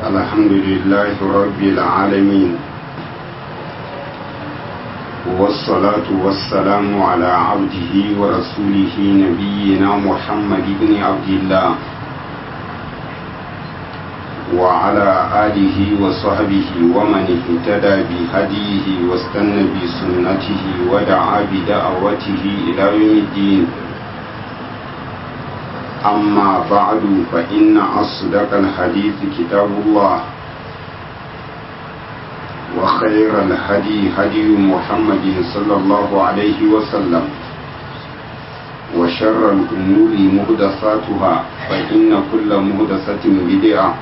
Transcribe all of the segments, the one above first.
الحمد لله رب العالمين والصلاة والسلام على عبده ورسوله نبينا محمد بن عبد الله وعلى آله وصحبه ومن اهتدى بهديه واستنى بسنته ودعا بدعوته إلى يوم الدين أما بعد فإن أصدق الحديث كتاب الله وخير الهدي هدي محمد صلى الله عليه وسلم وشر الأمور مهدساتها فإن كل مهدسة بدعة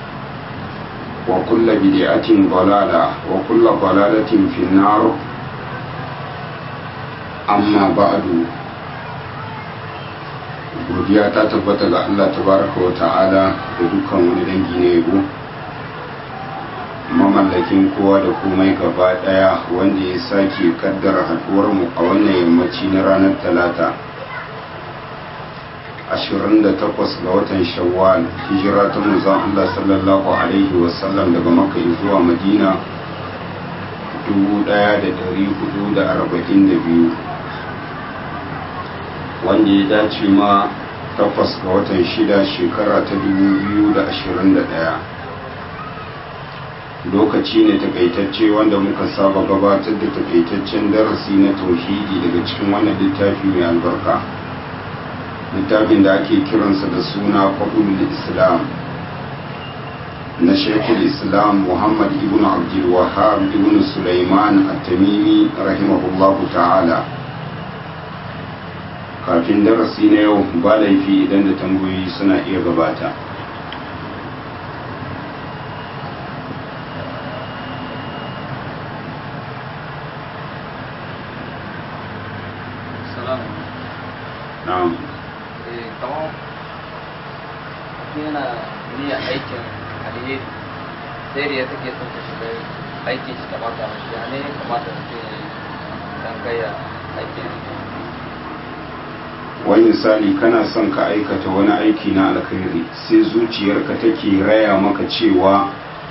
وكل بدعة ضلالة وكل ضلالة في النار أما بعد godiya ta tabbata ga Allah tabaraka wa ta'ala da dukkan wani dangi na yabo mamallakin kowa da komai gaba daya wanda ya sake kaddara haduwar mu a wannan yammaci na ranar talata 28 ga watan shawwal hijira ta manzon Allah sallallahu alaihi wasallam daga makka zuwa madina 1442 wanda ya dace ma takwas ga watan shida shekara ta 2021 lokaci ne takaitacce wanda muka saba gabatar da takaitaccen darasi na tauhidi daga cikin wannan littafi mai albarka littafin da ake kiransa da suna fadul islam na shekul islam muhammad ibn abdul wahab ibn sulaiman at-tamimi rahimahullahu ta'ala kafin darasi na yau ba laifi idan da tambayoyi suna iya gabata na'am kamar yana niyyar aikin alheri sai da ya take son ta shiga aikin shi ta mata mashi ya ne kamata su ke dan gaya aikin wani misali kana son ka aikata wani aiki na alkhairi sai zuciyarka take raya maka cewa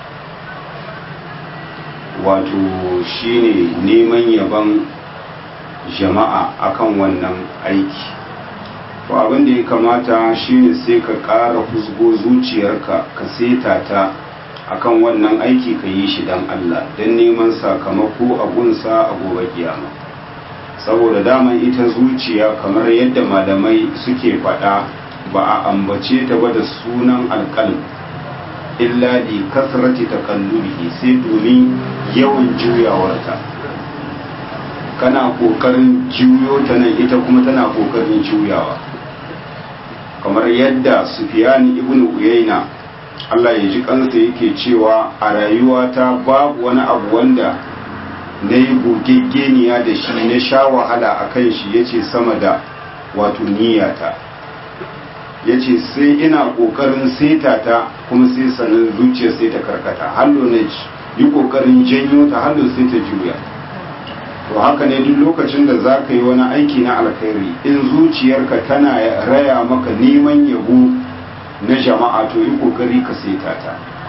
wato shine neman yaban jama'a akan wannan aiki to abin da ya kamata shine sai ka ƙara husgo zuciyarka ka seta ta akan wannan aiki ka yi shi don Allah don neman sakamako a gunsa a gobe kiyama saboda daman ita zuciya kamar yadda malamai suke faɗa ba a ambace ta ba da sunan alƙalm illa li kasrati takallubihi sai domin yawan juyawarta kana kokarin juyo ta nan ita kuma tana kokarin juyawa kamar yadda sufiyani ibn uyayna Allah ya ji kansa yake cewa a rayuwata babu wani abu wanda na yi gogeggeniya da shi na sha wahala a kan shi ya ce sama da wato niyyata ya ce sai ina ƙoƙarin seta ta kuma sai sanin zuciya sai ta karkata hallo na yi ƙoƙarin janyo ta hallo sai ta juya to haka ne duk lokacin da za ka yi wani aiki na alkhairi in zuciyarka tana raya maka neman yabo na jama'a to yi ƙoƙari ka seta ta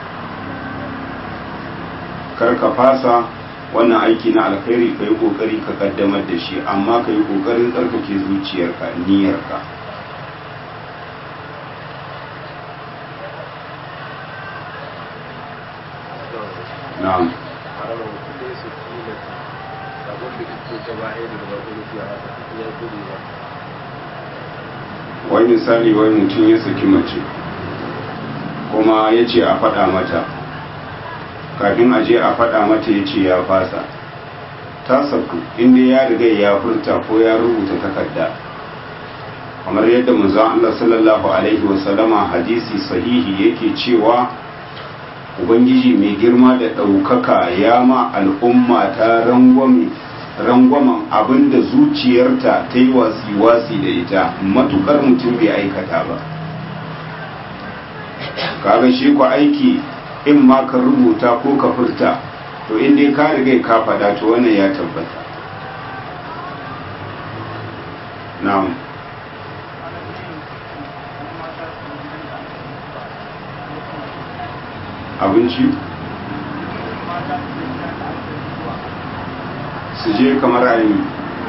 kar ka fasa wannan aiki na alkhairi ka yi kokari ka kaddamar da shi amma ka yi kokarin tsarkake zuciyarka niyyarka na'am wani misali wani mutum ya saki mace kuma ya ce a faɗa mata kafin aje a faɗa mata ya ce ya fasa ta sauku inda ya riga ya furta ko ya rubuta takarda kamar yadda manzon Allah sallallahu alaihi wasallama hadisi sahihi yake cewa ubangiji mai girma da ɗaukaka ya ma al'umma ta rangwamen abinda zuciyarta ta yi wasi-wasi da ita matukar mutum bai aikata ba kaga shi ku aiki in ma ka rubuta ko ka furta to inda ka riga ka faɗa to wannan ya tabbata na'am abinci su je kamar ayi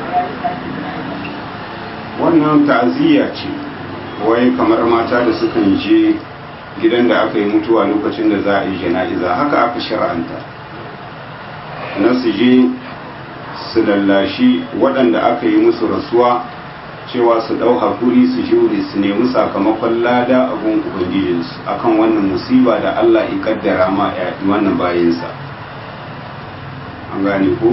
wannan ta'aziyya ce wai kamar mata da sukan je gidan da aka yi mutuwa lokacin da za a yi jana'iza haka aka shara'anta na su je su lallashi waɗanda aka yi musu rasuwa cewa su ɗau hakuri su jure su nemi sakamakon lada abun ubangijinsu akan wannan musiba da Allah ya kaddara ma wannan bayansa an gane ko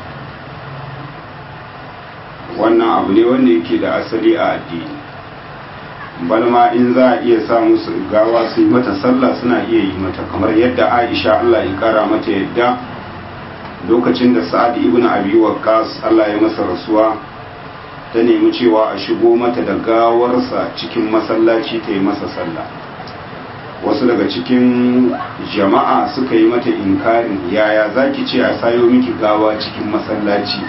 wannan abu ne wanda yake da asali a addini balma in za a iya sa musu gawa su yi mata sallah suna iya yi mata kamar yadda aisha Allah ya kara mata yadda lokacin da sa'ad ibn abi waqqas Allah ya masa rasuwa ta nemi cewa a shigo mata da gawarsa cikin masallaci ta yi masa sallah wasu daga cikin jama'a suka yi mata inkarin yaya zaki ce a sayo miki gawa cikin masallaci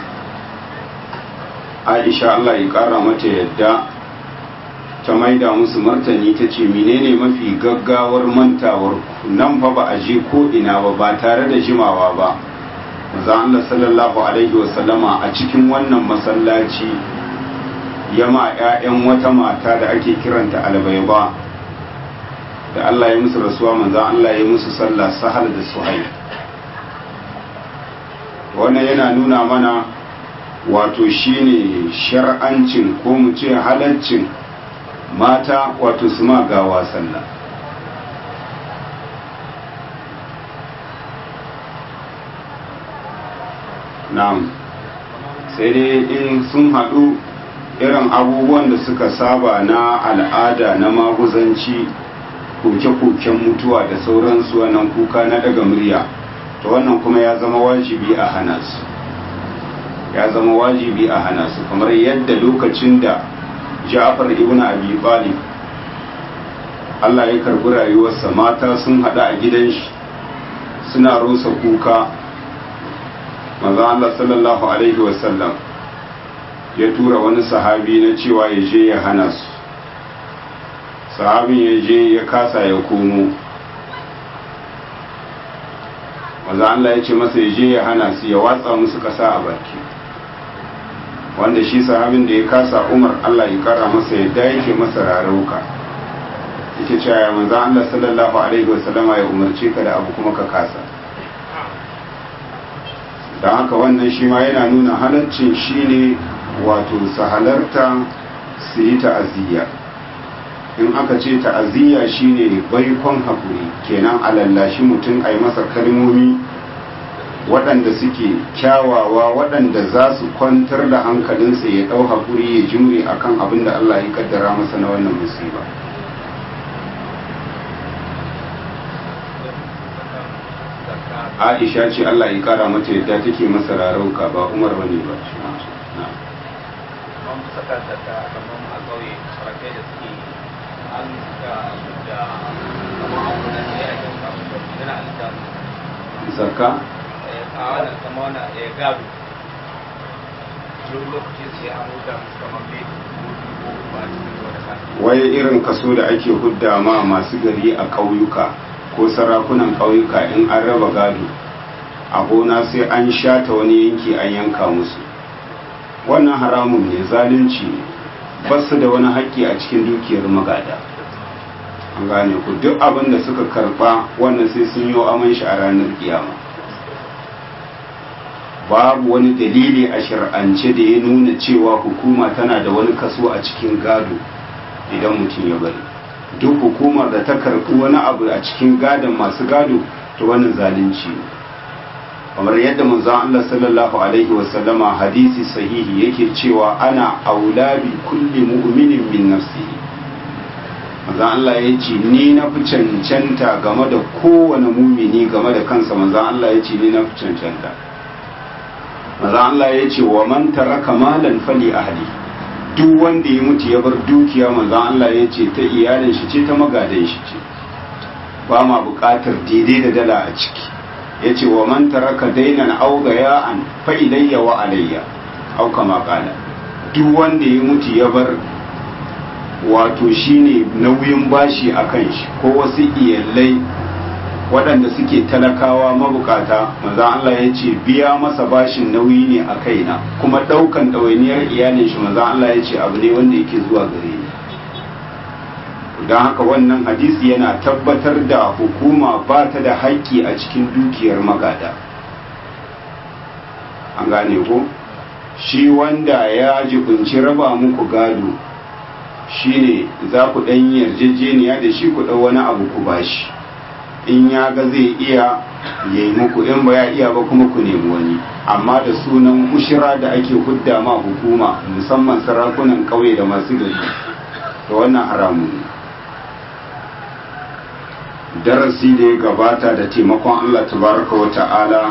aisha Allah ya kara mata yadda ta maida musu martani ta ce menene mafi gaggawar mantawar nan fa ba a je ko ina ba ba tare da jimawa ba maza Allah sallallahu alaihi wasallama a cikin wannan masallaci yama 'ya'yan wata mata da ake kiranta albayba da Allah ya musu rasuwa maza Allah ya musu sallah sahal da suhaib wannan yana nuna mana wato shine shar'ancin ko mu ce halaccin mata wato su ma gawa sallah na'am sai dai in sun haɗu irin abubuwan da suka saba na al'ada na maguzanci koke-koken mutuwa da sauransu wannan kuka na daga murya to wannan kuma ya zama wajibi a hana su ya zama wajibi a hana su kamar yadda lokacin da Ja'far ibn Abi Talib Allah ya karbi rayuwarsa mata sun hada a gidan shi suna rusa kuka manzo Allah sallallahu alaihi wasallam ya tura wani sahabi na cewa ya je ya hana su sahabin ya je ya kasa ya komo manzo Allah ya ce masa ya je ya hana su ya watsa musu kasa a baki wanda shi sahabin da ya kasa umar Allah ya kara masa yadda yake masa rarauka yake cewa ya manzo Allah sallallahu alaihi wasallama ya umarce ka da abu kuma ka kasa don haka wannan shi ma yana nuna halaccin shi ne wato su halarta su yi ta'aziyya in aka ce ta'aziyya shi ne baikon haƙuri kenan alallashi mutum a yi masa kalmomi waɗanda suke kyawawa waɗanda za su kwantar da hankalinsa ya ɗau haƙuri ya jimre akan abin da Allah ya kaddara masa na wannan musiba Aisha ce Allah ya kara mata yadda take masa rarauka ba Umar bane ba saka saka kamar a ƙauye sarakai da suke an suka da kamar abu na ne a kan kamun da yana aljamu zakka a wannan kama wannan ya gado duk lokacin sai an huta musu kamar bai ko ba a cikin wani kasa wai irin kaso da ake hudda ma masu gari a ƙauyuka ko sarakunan ƙauyuka in an raba gado a gona sai an shata wani yanki an yanka musu wannan haramun ne zalunci ne ba su da wani haƙƙi a cikin dukiyar magada an gane ku duk abin da suka karɓa wannan sai sun yi aman shi a ranar kiyama babu wani dalili a shir'ance da ya nuna cewa hukuma tana da wani kaso a cikin gado idan mutum ya bari duk hukumar da ta karɓi wani abu a cikin gadon masu gado to wannan zalunci ne kamar yadda manzon Allah sallallahu alaihi wasallama hadisi sahihi yake cewa ana aula bi kulli mu'minin min nafsihi manzon Allah ya ce ni na fi cancanta game da kowane mumini game da kansa manzon Allah ya ce ni na fi cancanta manzon Allah ya ce wa man taraka malan fali ahli duk wanda ya mutu ya bar dukiya manzon Allah ya ce ta iyalin shi ce ta magadan shi ce ba ma buƙatar daidai da dala a ciki ya ce wa man taraka dainan au gaya'an fa ilayya wa alayya au kama kala duk wanda ya mutu ya bar wato shine nauyin bashi a kan shi ko wasu iyalai waɗanda suke talakawa mabukata maza Allah ya ce biya masa bashin nauyi ne a kaina kuma ɗaukan ɗawainiyar iyalin shi maza Allah ya ce abu ne wanda yake zuwa gare ni don haka wannan hadisi yana tabbatar da hukuma ba ta da haƙƙi a cikin dukiyar magada an gane ko shi wanda ya jibinci raba muku gado shine za ku ɗan yarjejeniya da shi ku ɗau wani abu ku bashi in ya ga zai iya ya yi muku in ba ya iya ba kuma ku nemi wani amma da sunan ushira da ake hudda ma hukuma musamman sarakunan ƙauye da masu gari da wannan haramun ne darasi da ya gabata da taimakon Allah tabaraka wa ta'ala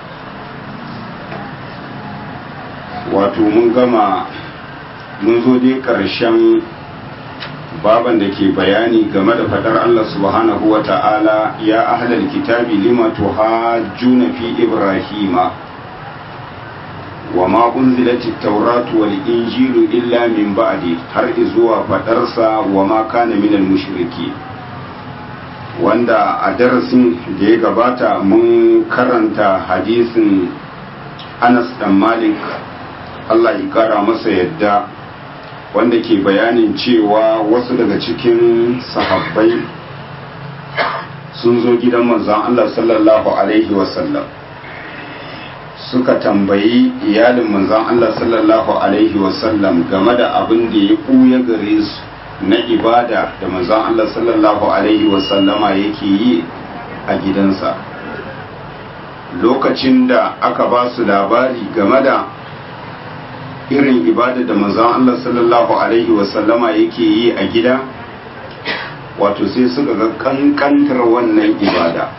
wato mun gama mun zo dai ƙarshen baban da ke bayani game da fadar Allah subhanahu wa ta'ala ya ahlal kitabi lima tuhajjuna fi ibrahima wa ma unzilat at-tauratu wal injilu illa min ba'di har zuwa fadarsa wa ma kana minal mushriki wanda a darasin da ya gabata mun karanta hadisin Anas dan Malik Allah ya kara masa yadda wanda ke bayanin cewa wasu daga cikin sahabbai sun zo gidan manzon Allah sallallahu alaihi wasallam suka tambayi iyalin manzon Allah sallallahu alaihi wasallam game da abin da ya ɓuya gare su na ibada da manzon Allah sallallahu alaihi wasallama yake yi a gidansa lokacin da aka ba su labari game da irin ibada da manzon Allah sallallahu alaihi wasallama yake yi a gida wato sai suka ga kankantar wannan ibada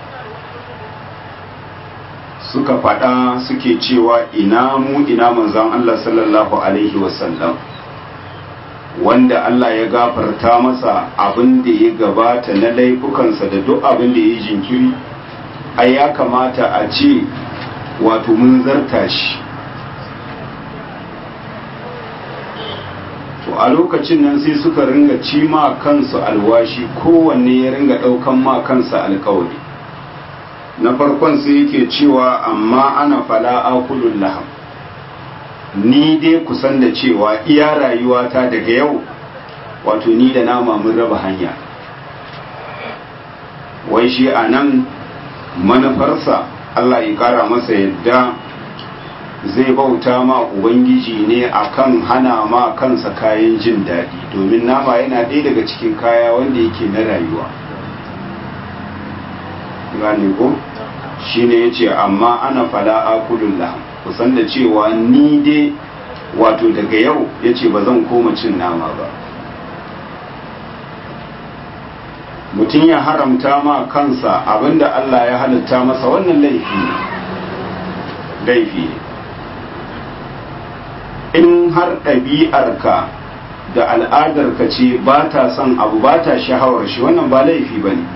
suka faɗa suke cewa ina mu ina manzon Allah sallallahu alaihi wasallam wanda Allah ya gafarta masa abin da ya gabata na laifukansa da duk abin da ya yi jinkiri ai ya kamata a ce wato mun zarta shi to a lokacin nan sai suka ringa ci ma kansu alwashi kowanne ya ringa ɗaukan ma kansa alkawari na farkon sai yake cewa amma ana fala akulun laham ni dai kusan da cewa iya rayuwata daga yau wato ni da nama mun raba hanya wai shi a nan manufarsa Allah ya kara masa yadda zai bauta ma ubangiji ne akan hana ma kansa kayan jin daɗi domin nama yana ɗaya daga cikin kaya wanda yake na rayuwa gane ko shi ne ya ce amma ana fala akulun laham kusan da cewa ni dai wato daga yau ya ce ba zan koma cin nama ba mutum ya haramta ma kansa abinda Allah ya halitta masa wannan laifi ne laifi ne in har ɗabi'arka da al'adarka ce ba ta son abu ba ta shahawar shi wannan ba laifi ba ne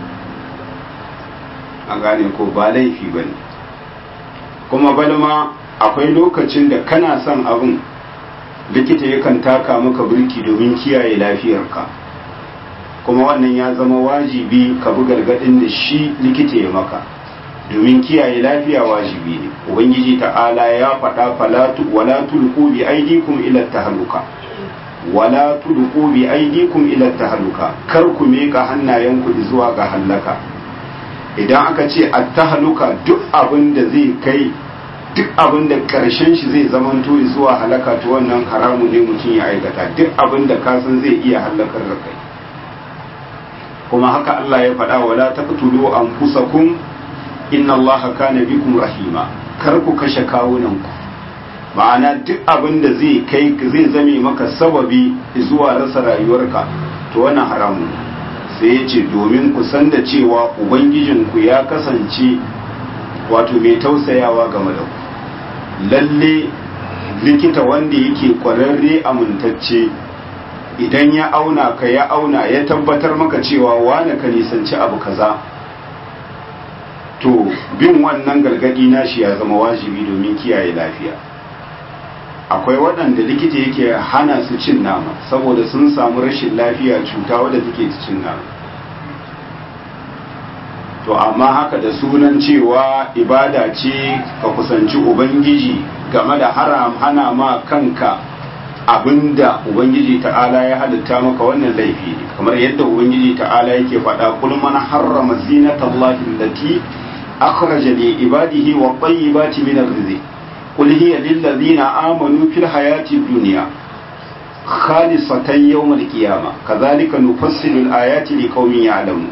a gane ko ba laifi ba ne kuma balma akwai lokacin da kana son abin likita yakan taka maka birki domin kiyaye lafiyarka kuma wannan ya zama wajibi ka bi gargadin da shi likita ya maka domin kiyaye lafiya wajibi ne ubangiji ta'ala ya faɗa falatu wala tulqu bi aydikum ila tahluka wala tulqu bi aydikum ila tahluka kar ku meka hannayenku zuwa ga halaka idan aka ce at-tahluka duk abin da zai kai duk abin da karshen shi zai zamanto zuwa halaka to wannan haramu ne mutum ya aikata duk abin da ka san zai iya halakar da kai kuma haka Allah ya faɗa wala taqtulu anfusakum inna Allah kana bikum rahima kar ku kashe kawunanku ma'ana duk abin da zai kai zai zame maka sababi zuwa rasa rayuwarka to wannan haramun sai ya ce domin ku san da cewa ubangijinku ya kasance wato mai tausayawa game da ku lalle likita wanda yake kwararre amintacce idan ya auna ka ya auna ya tabbatar maka cewa wane ka nisanci abu kaza to bin wannan gargadi nashi ya zama wajibi domin kiyaye lafiya akwai waɗanda likita yake hana su cin nama saboda sun samu rashin lafiya cuta wadda take cin nama to amma haka da sunan cewa ibada ce ka kusanci ubangiji game da haram hana ma kanka abinda ubangiji ta'ala ya halitta maka wannan laifi ne kamar yadda ubangiji ta'ala yake faɗa kul man harrama zinatallahi allati akhraja li ibadihi wa tayyibati min ar-rizq qul hiya lil ladzina amanu fil hayati dunya khalisatan yawm al-qiyamah kadhalika nufassilu al-ayati liqaumin ya'lamun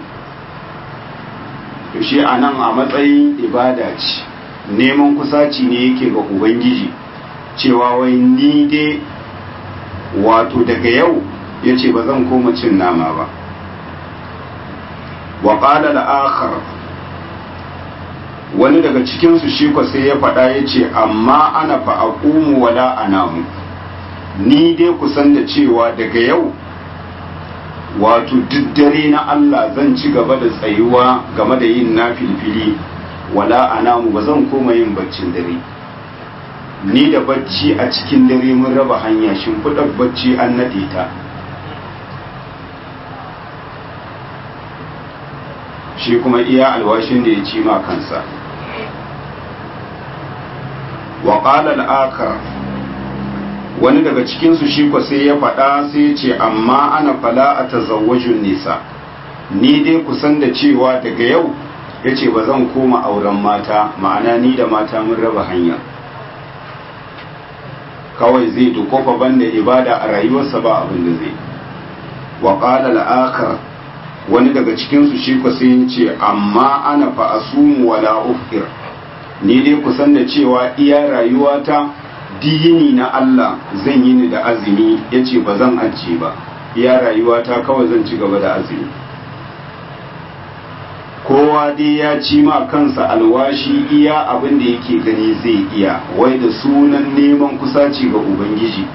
to shi anan a matsayin ibada ce neman kusaci ne yake ga ubangiji cewa wai ni dai wato daga yau ya ce ba zan koma cin nama ba wa ƙala la'akar wani daga cikinsu shi kwa sai ya faɗa ya ce amma ana fa'aƙumu wala anamu ni dai kusan da cewa daga yau wato dare na Allah zan ci gaba da tsayuwa game da yin na filfili wala anamu ba zan koma yin baccin dare ni da bacci a cikin dare mun raba hanya shimfiɗar bacci an naɗe ta shi kuma iya alwashin da ya ci ma kansa wa al'akar wani daga cikinsu shi kwa sai ya faɗa sai ya ce amma ana fala a tazawwajin nisa ni dai kusan da cewa daga yau ya ce ba zan koma auren mata ma'ana ni da mata mun raba hanya kawai zai dukofa banda ibada a rayuwarsa ba abin da zai wa qala al-akhar wani daga cikin su shi ko sai yace amma ana fa asumu wala ufkir ni dai kusan da cewa iya rayuwata diyini na Allah zan yi ni da azumi yace ba zan ajiye ba iya rayuwata kawai zan ci gaba da azumi kowa dai ya ci ma kansa alwashi iya abin da yake gani zai iya wai da sunan neman kusaci ga ubangiji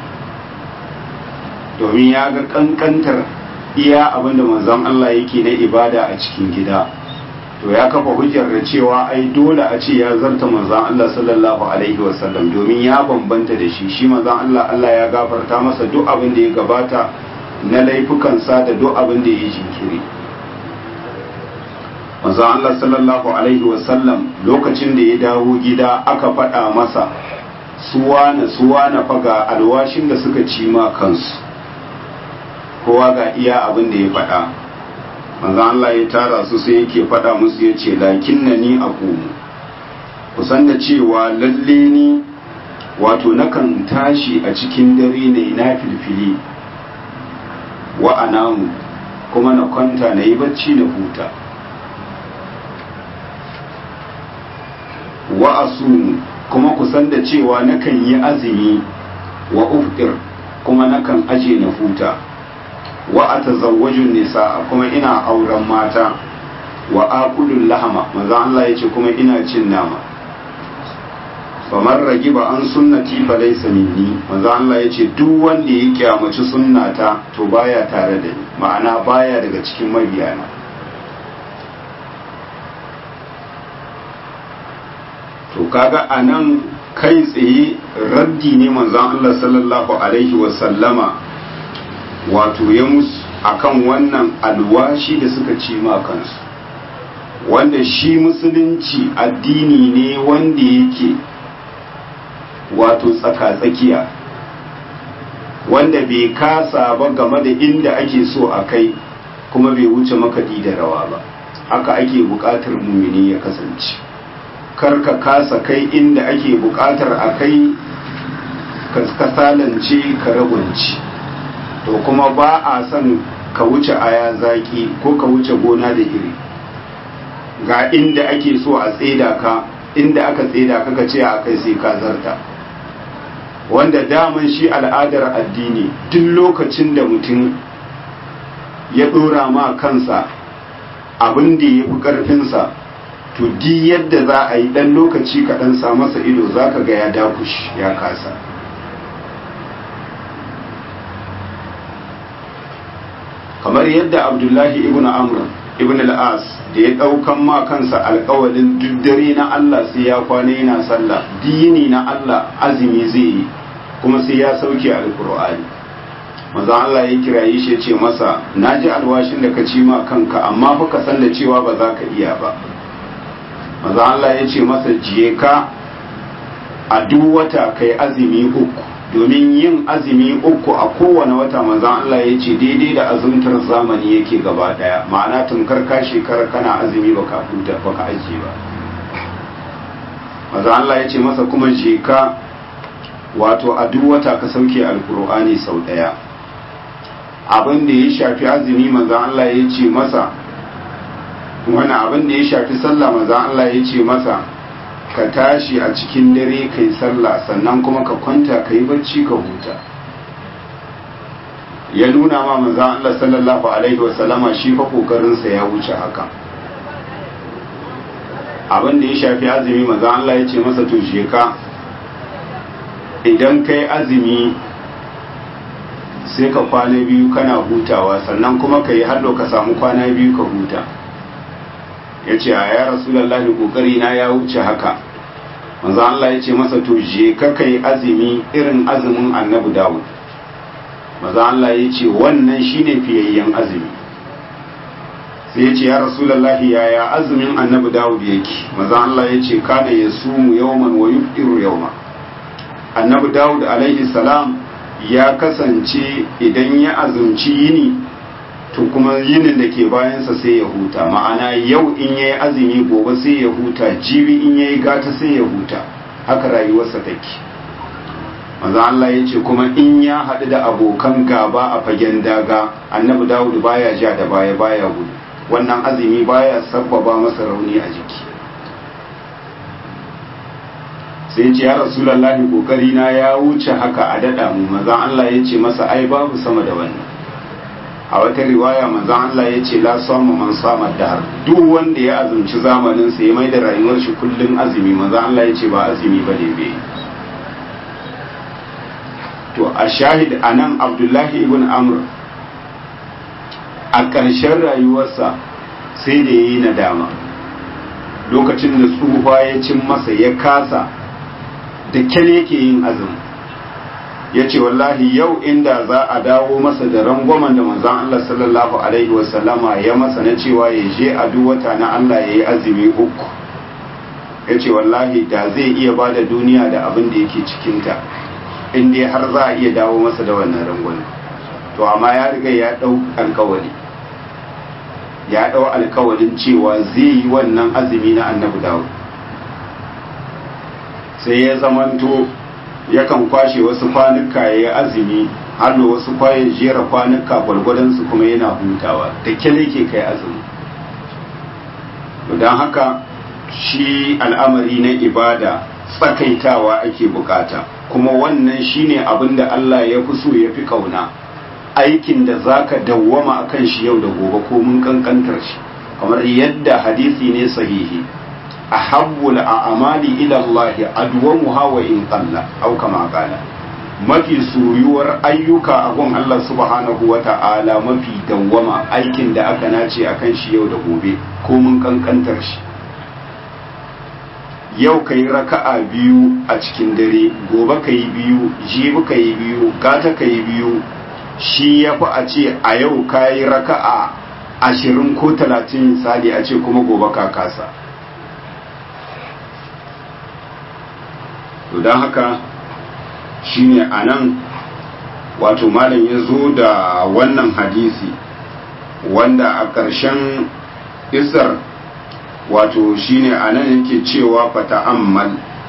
domin ya ga kankantar iya abin da manzon Allah yake na ibada a cikin gida to ya kafa hujjar da cewa ai dole a ce ya zarta manzon Allah sallallahu alaihi wasallam domin ya bambanta da shi shi manzon Allah Allah ya gafarta masa duk abin da ya gabata na laifukansa da duk abin da ya yi jinkiri manzon Allah sallallahu alaihi wasallam lokacin da ya dawo gida aka faɗa masa suwana suwana faga alwashin da suka ci ma kansu kowa ga iya abin da ya faɗa manzon Allah ya tara su sai yake faɗa musu ya ce lakin na ni a kusan da cewa lalle ni wato nakan tashi a cikin dare ne na filfili wa anamu kuma na kwanta na yi bacci na huta wa asumu kuma kusan da cewa nakan yi azumi wa uftir kuma nakan aje na huta wa atazawwajun nisa kuma ina auren mata wa aqulul lahama manzo Allah yace kuma ina cin nama famar ragiba an sunnati fa laysa minni manzo Allah yace duk wanda ya kyamaci sunnata to baya tare da ni ma'ana baya daga cikin mabiyana to kaga a nan kai tsaye raddi ne manzon Allah sallallahu alaihi wasallama wato ya musu akan wannan alwashi da suka ci ma kansu wanda shi musulunci addini ne wanda yake wato tsaka-tsakiya wanda bai kasa ba game da inda ake so a kai kuma bai wuce makaɗi da rawa ba haka ake buƙatar mumini ya kasance kar ka kasa kai inda ake buƙatar a kai kasalance ka ragunci to kuma ba a son ka wuce aya zaki ko ka wuce gona da iri ga inda ake so a tseda ka inda aka tseda ka ka ce a kai sai ka zarta wanda daman shi al'adar addini duk lokacin da mutum ya ɗora ma kansa abin da ya fi ƙarfinsa to di yadda za a yi ɗan lokaci kaɗan sa masa ido za ka ga ya dakush ya kasa kamar yadda abdullahi ibn amr ibn al-as da ya ɗaukan ma kansa alƙawalin duk dare na Allah sai ya kwana yana sallah dini na Allah azumi zai yi kuma sai ya sauke alƙur'ani manzon Allah ya kiraye shi ya ce masa na ji alwashin da ka ci ma kanka amma fa ka san da cewa ba za ka iya ba manzon Allah ya ce masa jiye ka a duk wata kai azumi uku domin yin azumi uku a kowane wata manzon Allah ya ce daidai da azumtar zamani yake gaba daya ma'ana tunkar ka shekara kana azumi baka huta baka ajiye ba manzon Allah ya ce masa kuma je ka wato a duk wata ka sauke alkur'ani sau daya abin da ya shafi azumi manzan Allah ya ce masa wani abin da ya shafi sallah manzan Allah ya ce masa ka tashi a cikin dare kai sallah sannan kuma ka kwanta ka yi bacci ka huta ya nuna ma manzan Allah sallallahu alaihi wasallama shi fa kokarinsa ya wuce haka abin da ya shafi azumi manzan Allah ya ce masa to ka idan kai azumi sai ka kwana biyu kana hutawa sannan kuma ka yi hallo ka samu kwana biyu ka huta ya ce a ya rasulallah kokari na ya wuce haka manzo Allah ya ce masa to je ka kai azumi irin azumin annabi Dawud manzo Allah ya ce wannan shine fiyayyen azumi sai ya ce ya rasulallah yaya azumin annabi Dawud yake manzo Allah ya ce kana yasumu yawman wa yufṭiru yawma annabi Dawud alaihi salam ya kasance idan ya azumci yini to kuma yinin da ke bayansa sai ya huta ma'ana yau in ya yi azumi gobe sai ya huta jibi in ya yi gata sai ya huta haka rayuwarsa take maza Allah ya ce kuma in ya haɗu da abokan gaba a fagen daga annabi dawudu baya ja da baya baya gudu wannan azumi baya sabbaba masa rauni a jiki sai ce ya rasulallahi kokari na ya wuce haka a dada mu manzon Allah ya ce masa ai babu sama da wannan a wata riwaya manzon Allah ya ce la sama man sama dahar duk wanda ya azumci zamanin sa ya mai da rayuwar shi kullun azumi manzon Allah ya ce ba azumi ba ne bai to a shahid anan Abdullahi ibn Amr a ƙarshen rayuwarsa sai da yayi nadama lokacin da tsufa ya cin masa ya kasa da kyal yake yin azumi ya ce wallahi yau inda za a dawo masa da rangwamen da manzan Allah sallallahu alaihi wasallama ya masa na cewa ya je a duk wata na Allah ya yi azumi uku ya ce wallahi da zai iya ba da duniya da abin da yake cikinta inda har za a iya dawo masa da wannan rangwame to amma ya riga ya ɗau alkawari ya ɗau alkawarin cewa zai yi wannan azumi na annabi dawud sai ya zamanto yakan kwashe wasu kwanuka ya yi azumi har da wasu kwaye jera kwanuka gwargwadonsu kuma yana hutawa da kyale ke kai azumi don haka shi al'amari na ibada tsakaitawa ake bukata kuma wannan shine abin da Allah ya fi so ya fi kauna aikin da zaka dawwama akan shi yau da gobe ko mun kankantar shi kamar yadda hadisi ne sahihi ahabbul a'mali ila Allah adwamuha wa in qalla aw kama qala mafi soyuwar ayyuka a gun Allah subhanahu wa ta'ala mafi dawwama aikin da aka nace akan shi yau da gobe ko mun kankantar shi yau ka yi raka'a biyu a cikin dare gobe ka yi biyu jibi ka yi biyu gata ka yi biyu shi ya fi a ce a yau ka yi raka'a ashirin ko talatin misali a ce kuma gobe ka kasa to don haka shine a nan wato malam ya zo da wannan hadisi wanda a ƙarshen isar wato shine a nan yake cewa fata ammal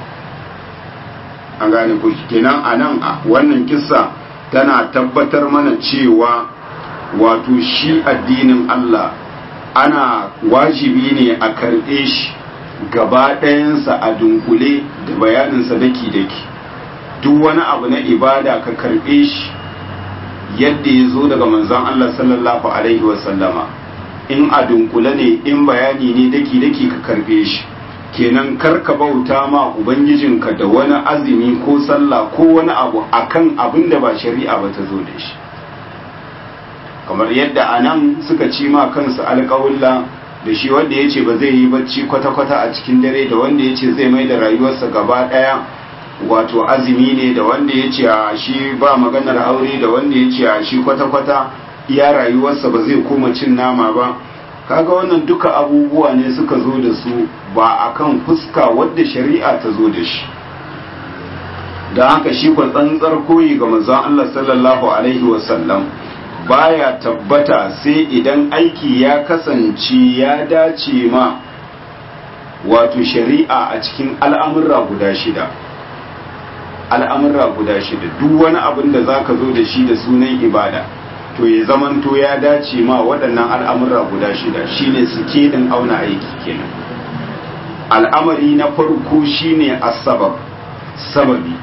an gane ku kenan a nan a wannan kisa tana tabbatar mana cewa wato shi addinin Allah ana wajibi ne a karɓe shi gaba ɗayansa a dunkule da bayaninsa daki-daki duk wani abu na ibada ka karɓe shi yadda ya zo daga manzon Allah sallallahu Alaihi wasallama in a dunkule ne in bayani ne daki-daki ka karɓe shi kenan karka bauta ma ubangijinka da wani azumi ko sallah ko wani abu akan abin da ba shari'a ba ta zo da shi kamar yadda a nan suka ci ma kansu alƙawulla da shi wanda ya ce ba zai yi bacci kwata-kwata a cikin dare da wanda ya ce zai mai da rayuwarsa gaba ɗaya wato azumi ne da wanda ya ce a shi ba maganar aure da wanda ya ce a shi kwata-kwata iya rayuwarsa ba zai koma cin nama ba kaga wannan duka abubuwa ne suka zo da su ba akan fuska wadda shari'a ta zo da shi da haka shi kwa tsantsar koyi ga manzon Allah sallallahu alaihi wasallam baya tabbata sai idan aiki ya kasance ya dace ma wato shari'a a cikin al'amurra guda shida al'amurra guda shida duk wani abin da za ka zo da shi da sunan ibada to ya zamanto ya dace ma waɗannan al'amurra guda shida shine suke din auna aiki kenan al'amari na farko shine asabab sababi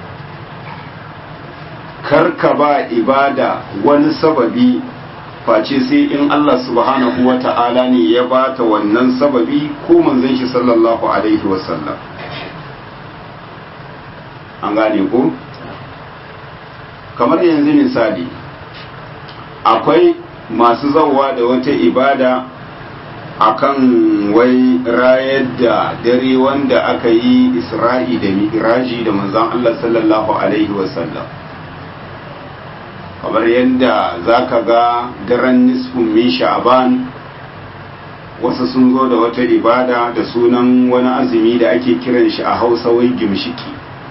karka ba ibada wani sababi face sai in Allah subhanahu wa ta'ala ne ya bata wannan sababi ko manzon shi sallallahu alaihi wasallam an gane ko kamar yanzu misali akwai masu zauwa da wata ibada akan wai rayar da dare wanda aka yi isra'i da mi'raji da manzon Allah sallallahu alaihi wasallam kamar yadda za ka ga daren nisfin min sha'aban wasu sun zo da wata ibada da sunan wani azumi da ake kiran shi a hausa wai gimshiki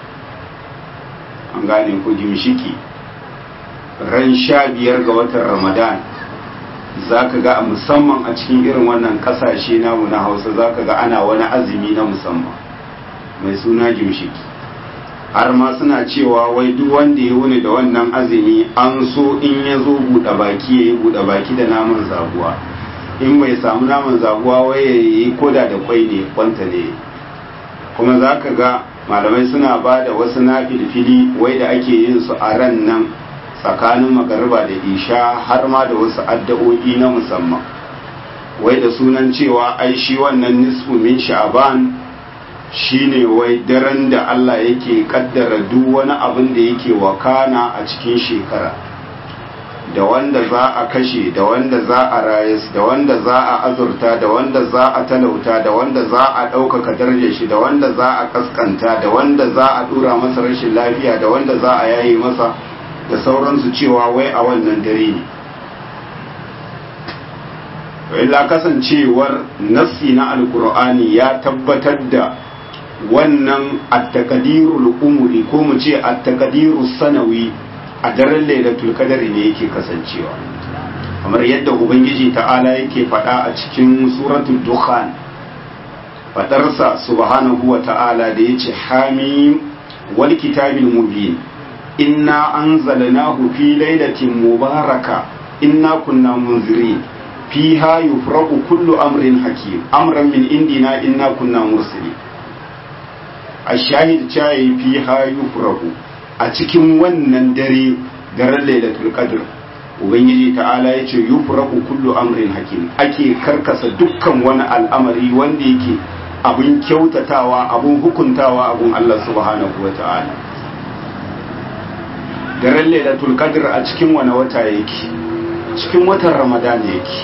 an gane ko gimshiki ran sha biyar ga watan ramadan za ka ga musamman a cikin irin wannan kasashe namu na hausa za ka ga ana wani azumi na musamman mai suna gimshiki har ma suna cewa wai duk wanda ya wuni da wannan azumi an so in ya zo buɗe baki ya yi buɗe baki da naman zabuwa in bai samu naman zabuwa wai ya yi koda da kwai ne kwanta ne kuma za ka ga malamai suna ba da wasu na filfili wai da ake yin su a ran nan tsakanin magariba da isha har ma da wasu addu'o'i na musamman wai da sunan cewa ai shi wannan nisfu min sha'ban shine wai daren da Allah yake kaddara duk wani abin da yake wakana a cikin shekara da wanda za a kashe da wanda za a rayas da wanda za a azurta da wanda za a talauta da wanda za a ɗaukaka darajar shi da wanda za a kaskanta da wanda za a ɗura masa rashin lafiya da wanda za a yayi masa da sauransu cewa wai a wannan dare ne illa kasancewar nassi na alkur'ani ya tabbatar da wannan attakadirul umuri ko mu ce attakadirul sanawi a daren lailatul qadari ne yake kasancewa kamar yadda ubangiji ta'ala yake faɗa a cikin suratul dukhan fadarsa subhanahu wa ta'ala da yace hamim wal kitabil mubin inna anzalnahu fi lailatin mubaraka inna kunna munzirin fiha yufraqu kullu amrin hakim amran min indina inna kunna mursalin ashahid cayi fiha yufraqu a cikin wannan dare daren lailatul qadr ubangiji ta'ala yace yufraqu kullu amrin hakim ake karkasa dukkan wani al'amari wanda yake abun kyautatawa abun hukuntawa abun Allah subhanahu wa ta'ala daren lailatul qadr a cikin wani wata yake cikin watan ramadan yake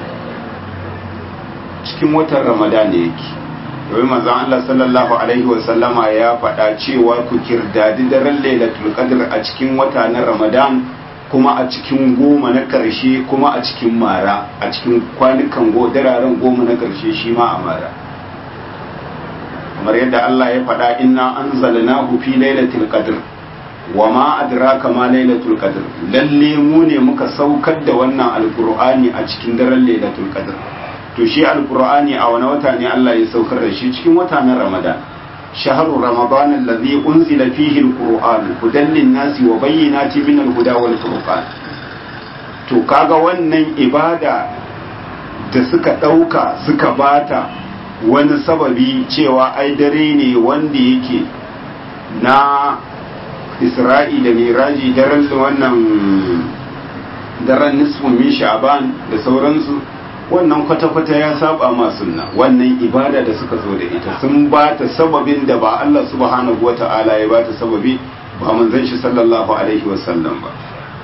cikin watan ramadan yake domin manzon Allah sallallahu alaihi wa sallama ya faɗa cewa ku kirdadi daren lailatul qadr a cikin wata na ramadan kuma a cikin goma na ƙarshe kuma a cikin mara a cikin kwanukan go dararen goma na ƙarshe shi ma a mara kamar yadda Allah ya faɗa inna anzalnahu fi lailatul qadr wa ma adraka ma lailatul qadr lalle mu ne muka saukar da wannan alqur'ani a cikin daren lailatul qadr to shi alqur'ani a wani wata ne Allah ya saukar da shi cikin wata na ramadan shahru ramadan alladhi unzila fihi alqur'an hudan lin-nasi wa bayyinatin min al-huda wal furqan to kaga wannan ibada da suka dauka suka bata wani sababi cewa ai dare ne wanda yake na isra'i da miraji daren wannan daren nisfun min sha'ban da sauransu wannan kwata-kwata ya saba ma sunna wannan ibada da suka zo da ita sun ba ta sababin da ba Allah subhanahu wa ta'ala ya ba ta sababi ba manzon shi sallallahu alaihi wasallam ba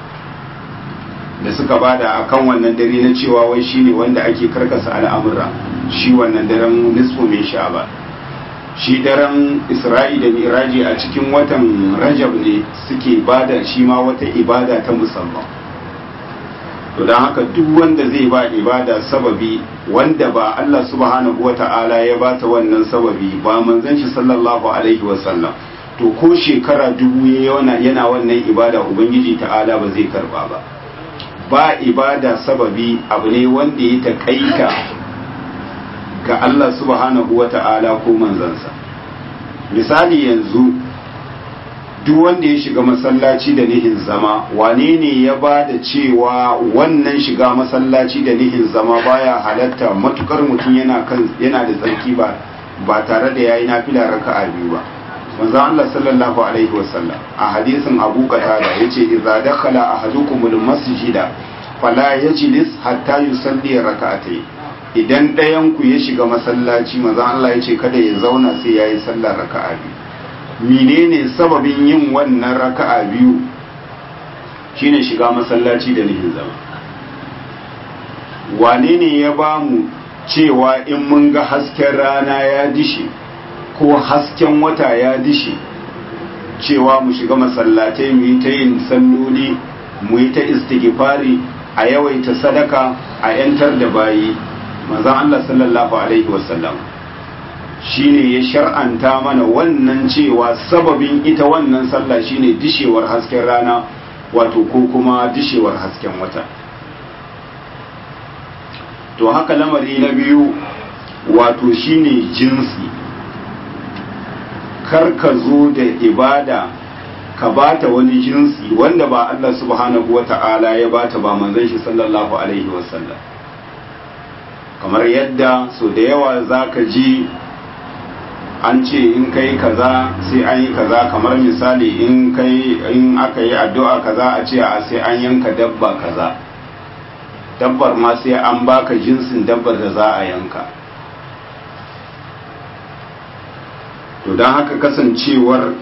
da suka bada akan wannan dare na cewa wai shine wanda ake karkasa al'amura shi wannan daren nisfu min sha'ban shi daren isra'i da miraji a cikin watan rajab ne suke bada shi ma wata ibada ta musamman to don haka duk wanda zai ba ibada sababi wanda ba Allah subhanahu wata'ala ya bata wannan sababi ba manzon shi sallallahu alaihi wasallam to ko shekara dubu yana yana wannan ibada ubangiji ta'ala ba zai karba ba ba ibada sababi abu ne wanda ya takaita ga Allah subhanahu wata'ala ko manzansa misali yanzu duk wanda ya shiga masallaci da nihin zama wane ne ya ba da cewa wannan shiga masallaci da nihin zama baya halatta matukar mutum yana kan yana da tsarki ba ba tare da yayi nafila raka'a biyu ba manzo Allah sallallahu alaihi wasallam a hadisin Abu Qatada yace idza dakhala ahadukumul masjida fala yajlis hatta yusalli raka'atayn idan ɗayan ku ya shiga masallaci manzo Allah yace kada ya zauna sai yayi sallar raka'a biyu menene sababin yin wannan raka'a biyu shine shiga masallaci da nihin zama wane ne ya ba mu cewa in mun ga hasken rana ya dishe ko hasken wata ya dishe cewa mu shiga masallatai mu yi ta yin salloli mu yi ta istighfari a yawaita sadaka a 'yantar da bayi manzon Allah sallallahu alaihi wasallam shine ya shar'anta mana wannan cewa sababin ita wannan sallah shine dishewar hasken rana wato ko kuma dishewar hasken wata to haka lamari na biyu wato shine jinsi kar ka zo da ibada ka bata wani jinsi wanda ba Allah subhanahu wata'ala ya bata ba manzon shi sallallahu alaihi wasallam kamar yadda so da yawa zaka ji an ce in kai kaza sai an yi kaza kamar misali in kai in aka yi addu'a kaza a ce a sai an yanka dabba kaza dabbar ma sai an baka jinsin dabbar da za a yanka to don haka kasancewar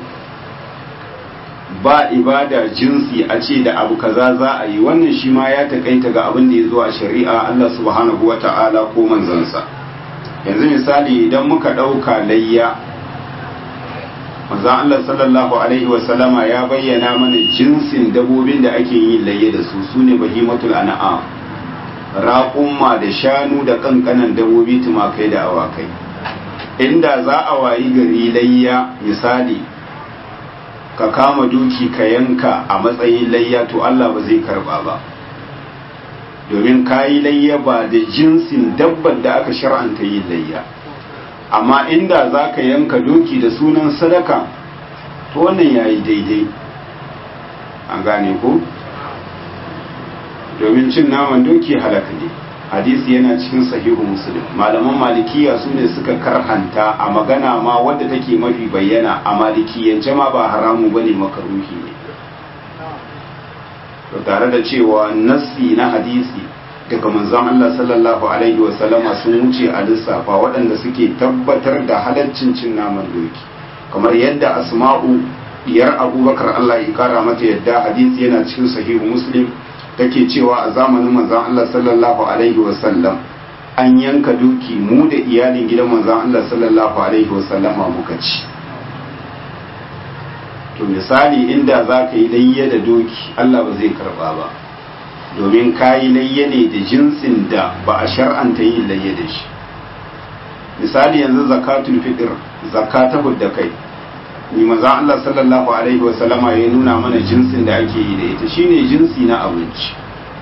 ba ibada jinsi a ce da abu kaza za a yi wannan shi ma ya takaita ga abin da ya zo a shari'a Allah subhanahu wa ta'ala ko manzansa yanzu misali idan muka ɗauka layya manzan Allah sallallahu alaihi wasallama ya bayyana mana jinsin dabobin da ake yin layya da su su ne bahimatul an'am raƙumma da shanu da ƙanƙanan dabobi tumakai da awakai inda za a wayi gari layya misali ka kama duki ka yanka a matsayin layya to Allah ba zai karba ba domin ka yi layya ba da jinsin dabbar da aka shar'anta yin layya amma inda za ka yanka doki da sunan sadaka to wannan ya yi daidai an gane ko domin cin naman doki halaka ne hadisi yana cikin sahihu muslim malaman malikiya su ne suka karhanta a magana ma wadda take mafi bayyana a malikiyance ma ba haramu bane makaruhi ne to tare da cewa nassi na hadisi daga manzon Allah sallallahu alaihi wa sallama sun wuce a lissafa waɗanda suke tabbatar da halaccin cin naman doki kamar yadda asma'u diyar abubakar Allah ya kara mata yadda hadisi yana cikin sahihu muslim take cewa a zamanin manzon Allah sallallahu alaihi wasallam an yanka duki mu da iyalin gidan manzon Allah sallallahu alaihi wasallam muka ci to misali inda za ka yi layya da doki Allah ba zai karba ba domin ka yi layya ne da jinsin da ba a shar'anta yin layya da shi misali yanzu zakatul fitr zakata da kai ni manzon Allah sallallahu alaihi wa sallama ya nuna mana jinsin da ake yi da ita shine jinsi na abinci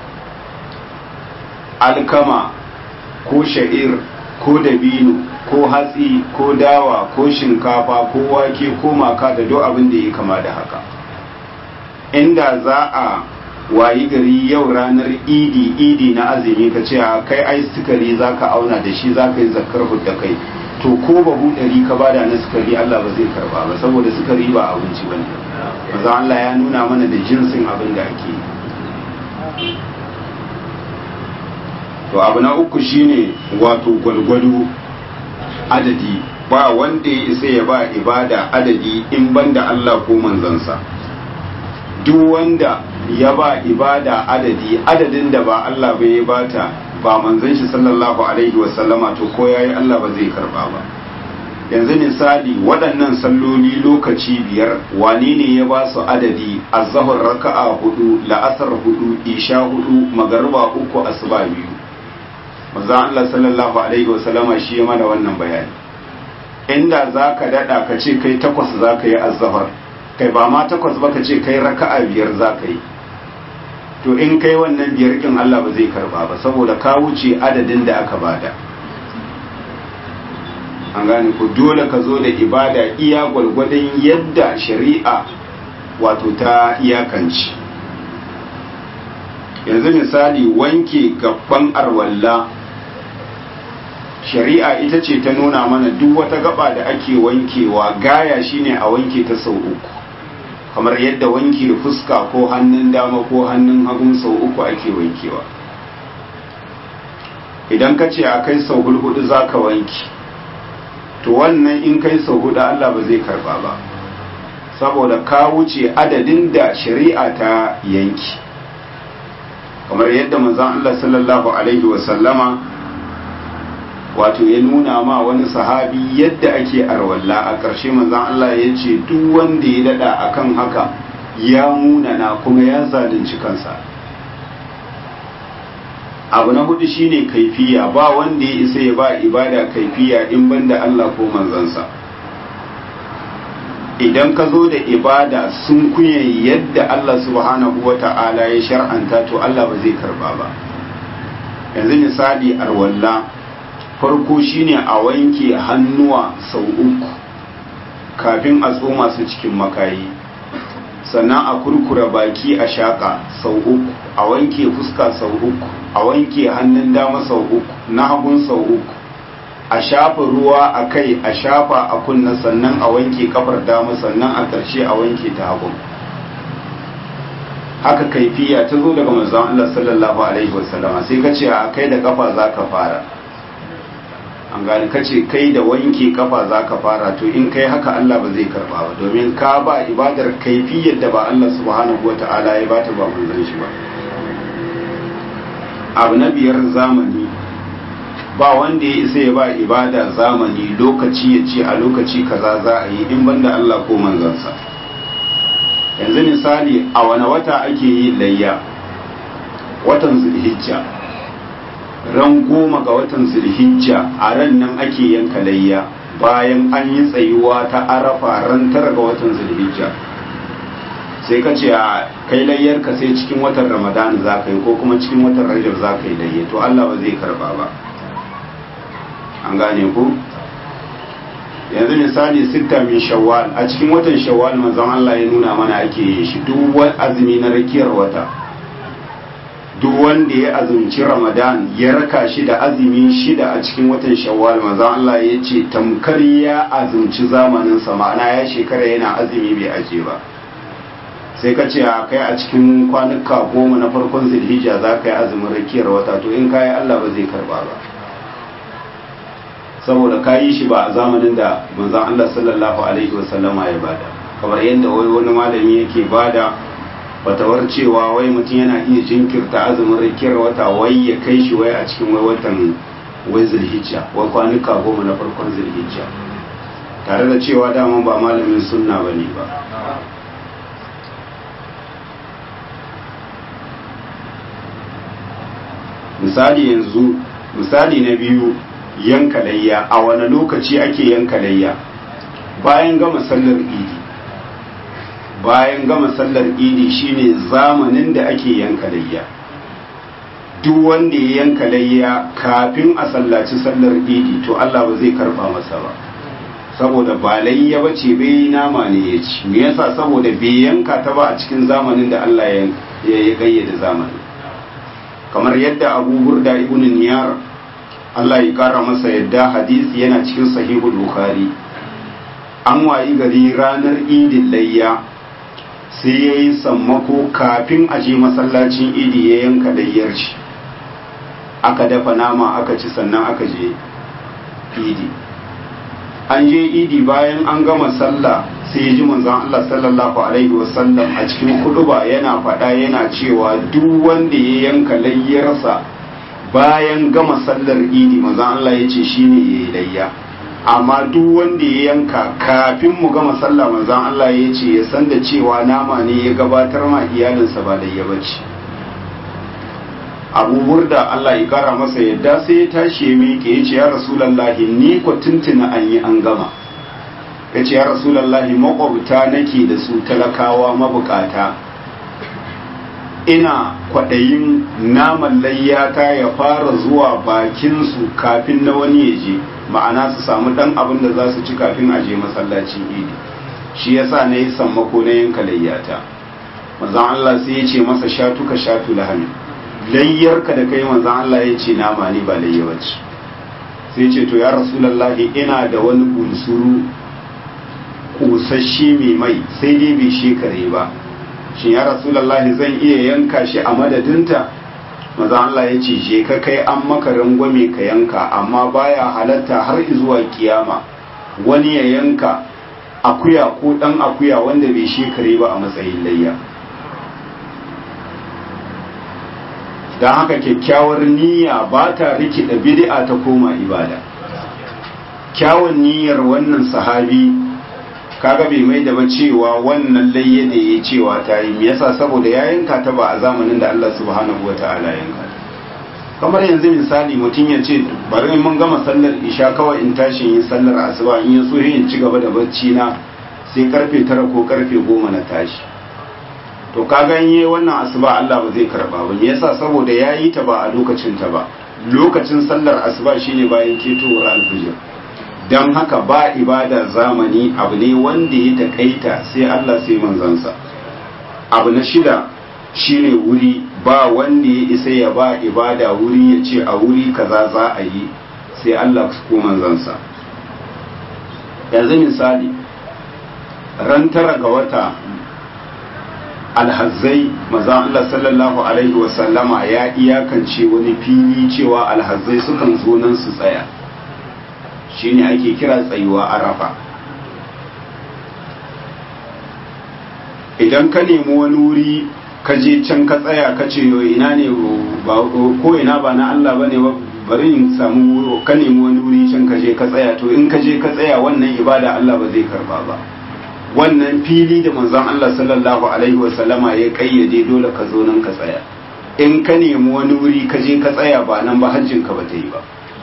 alkama ko sha'ir ko dabino ko hatsi ko dawa ko shinkafa ko wake ko maka da duk abin da ya kama da haka inda za a wayi gari yau ranar idi idi na azumi ka ce a kai ai sukari za ka auna da shi za ka yi zakar da kai to ko babu ɗari ka bada na sukari Allah ba zai karba ba saboda sukari ba abinci ba ne maza Allah ya nuna mana da jinsin abin da ake to abu na uku shine wato gwalgwado adadi ba wanda ya isa ya ba ibada adadi in banda Allah ko manzansa duk wanda ya ba ibada adadi adadin da ba Allah bai ya bata ba manzon shi sallallahu alaihi wasallama to ko yayi Allah ba zai karba ba yanzu misali waɗannan salloli lokaci biyar wane ne ya ba su adadi azahar raka'a hudu la'asar hudu isha hudu magarba uku asuba biyu maza Allah sallallahu alaihi wasallama shi ya mana wannan bayani inda za ka daɗa ka ce kai takwas za ka yi azahar kai ba ma takwas ba ka ce kai raka'a biyar za ka yi to in kai wannan biyar kin Allah ba zai karba ba saboda ka wuce adadin da aka bada an gane ku dole ka zo da ibada iya gwalgwadon yadda shari'a wato ta iyakanci yanzu misali wanke gaban arwalla shari'a ita ce ta nuna mana duk wata gaba da ake wankewa gaya shine a wanke ta sau uku kamar yadda wanke fuska ko hannun dama ko hannun hagun sau uku ake wankewa idan ka ce a kai sau hulhudu za ka wanke to wannan in kai sau hudu Allah ba zai karba ba saboda ka wuce adadin da shari'a ta yanki kamar yadda manzon Allah sallallahu alaihi wasallama wato ya nuna ma wani sahabi yadda ake arwalla a ƙarshe manzon Allah ya ce duk wanda ya dada akan haka ya munana kuma ya zalunci kansa abu na hudu shine kaifiya ba wanda ya isa ya ba ibada kaifiya in banda Allah ko manzansa idan ka zo da ibada sun kuye yadda Allah subhanahu wa ta'ala ya shar'anta to Allah ba zai karba ba yanzu misali arwalla farko shine a wanke hannuwa sau uku kafin a tsoma su cikin makayi sannan a kurkura baki a shaƙa sau uku a wanke fuska sau uku a wanke hannun dama sau uku na hagun sau uku a shafa ruwa a kai a shafa a kunna sannan a wanke kafar dama sannan a ƙarshe a wanke ta hagun haka kaifiya ta zo daga manzon Allah sallallahu alaihi wasallam sai ka ce a kai da kafa za ka fara an gani ka ce kai da wanke kafa za ka fara to in kai haka Allah ba zai karba ba domin ka ba ibadar kaifiyar da ba Allah subhanahu wa ta'ala ya bata ba manzon shi ba abu na biyar zamani ba wanda ya isa ya ba ibada zamani lokaci ya ce a lokaci kaza za a yi in banda Allah ko manzansa yanzu misali a wani wata ake yi layya watan zulhijja ran goma ga watan zulhijja a ran nan ake yanka layya bayan an yi tsayuwa ta arafa ran tara ga watan zulhijja sai ka ce a kai layyar ka sai cikin watan ramadan za ka yi ko kuma cikin watan rajab za ka yi layya to allah ba zai karba ba an gane ku yanzu misali sitta min shawwal a cikin watan shawwal manzon allah ya nuna mana ake yin shi duk wani azumi na rakiyar wata duk wanda ya azumci ramadan ya raka shi da azumi shida a cikin watan shawwal manzon Allah ya ce tamkar ya azumci zamanin sa ma'ana ya shekara yana azumi bai aje ba sai ka ce a kai a cikin kwanuka goma na farkon zulhijja za ka yi azumin rakiyar wata to in kayi Allah ba zai karba ba saboda ka yi shi ba a zamanin da manzon Allah sallallahu alaihi wasallama ya bada kamar yadda wai wani malami yake bada fatawar cewa wai mutum yana iya jinkirta azumin rikiyar wata wai ya kai shi wai a cikin wai watan wai zulhijja wai kwanuka goma na farkon zulhijja tare da cewa daman ba malamin sunna ba ne ba misali yanzu misali na biyu yanka layya a wani lokaci ake yanka layya bayan gama sallar idi bayan gama sallar idi shine zamanin da ake yanka layya duk wanda ya yanka layya kafin a sallaci sallar idi to Allah ba zai karba masa ba saboda ba layya ba ce bai nama ne ya ci me yasa saboda bai yanka ta ba a cikin zamanin da Allah ya gayyada zamanin kamar yadda Abu Burda ibn Niyar Allah ya kara masa yadda hadisi yana cikin sahihul Bukhari an wayi gari ranar idin layya sai ya yi sammako kafin a je masallacin idi ya yanka layyar shi aka dafa nama aka ci sannan aka je idi an je idi bayan an gama sallah sai ya ji manzon Allah sallallahu alaihi wasallam a cikin kuduba yana faɗa yana cewa duk wanda ya yanka layyarsa bayan gama sallar idi manzon Allah ya ce shine ya yi layya amma duk wanda ya yanka kafin mu gama sallah manzon Allah ya ce ya san da cewa nama ne ya gabatar ma iyalinsa ba da ya bace abu burda Allah ya kara masa yadda sai ya tashi ya miƙe ya ce ya rasulallahi ni ko tuntuna an yi an gama ya ce ya rasulallahi makwabta nake da su talakawa mabukata ina kwaɗayin naman layyata ya fara zuwa bakinsu kafin na wani ya je ma'ana su samu ɗan abin da za su ci kafin a je masallacin idi shi yasa na yi sammako na yanka layyata manzan Allah sai ya ce masa shatu ka shatu lahani layyarka da kai manzan Allah ya ce nama ne ba layyawaci sai ce to ya rasulallahi ina da wani bunsuru kusasshe mai mai sai dai bai shekare ba shin ya rasulallahi zan iya yanka shi a madadinta maza Allah ya ce je ka kai an maka rangwame ka yanka amma baya halatta har zuwa kiyama wani ya yanka akuya ko dan akuya wanda bai shekare ba a matsayin layya don haka kyakkyawar niyya ba ta rikida bid'a ta koma ibada kyawun niyyar wannan sahabi kaga bai mai da ba cewa wannan layya da ya cewa ta yi me yasa saboda ya yanka ta ba a zamanin da Allah subhanahu wa ta'ala yanka kamar yanzu misali mutum ya ce bari mun gama sallar isha kawai in tashi yin sallar asuba in ya so in ci gaba da bacci na sai karfe tara ko karfe goma na tashi to ka ganye wannan asuba Allah ba zai karba ba me yasa saboda yayi ta ba a lokacin ta ba lokacin sallar asuba shine bayan ketowar alfijir dan haka ba ibada zamani abu ne wanda ya takaita sai Allah sai manzansa abu na shida shine wuri ba wanda ya isa ya ba ibada wuri ya ce a wuri kaza za a yi sai Allah ko manzansa yanzu misali ran tara ga wata alhazzai maza Allah sallallahu alaihi wasallama ya iyakance wani fili cewa alhazzai sukan zo nan su tsaya shine ake kira tsayuwa arafa idan ka nemi wani wuri ka je can ka tsaya ka ce yo ina ne ko ina ba na Allah bane ba bari in samu ka nemi wani wuri can ka je ka tsaya to in ka je ka tsaya wannan ibada Allah ba zai karba ba wannan fili da manzon Allah sallallahu alaihi wasallama ya kayyade dole ka zo nan ka tsaya in ka nemi wani wuri ka je ka tsaya ba nan ba hajjin ka ba ta yi ba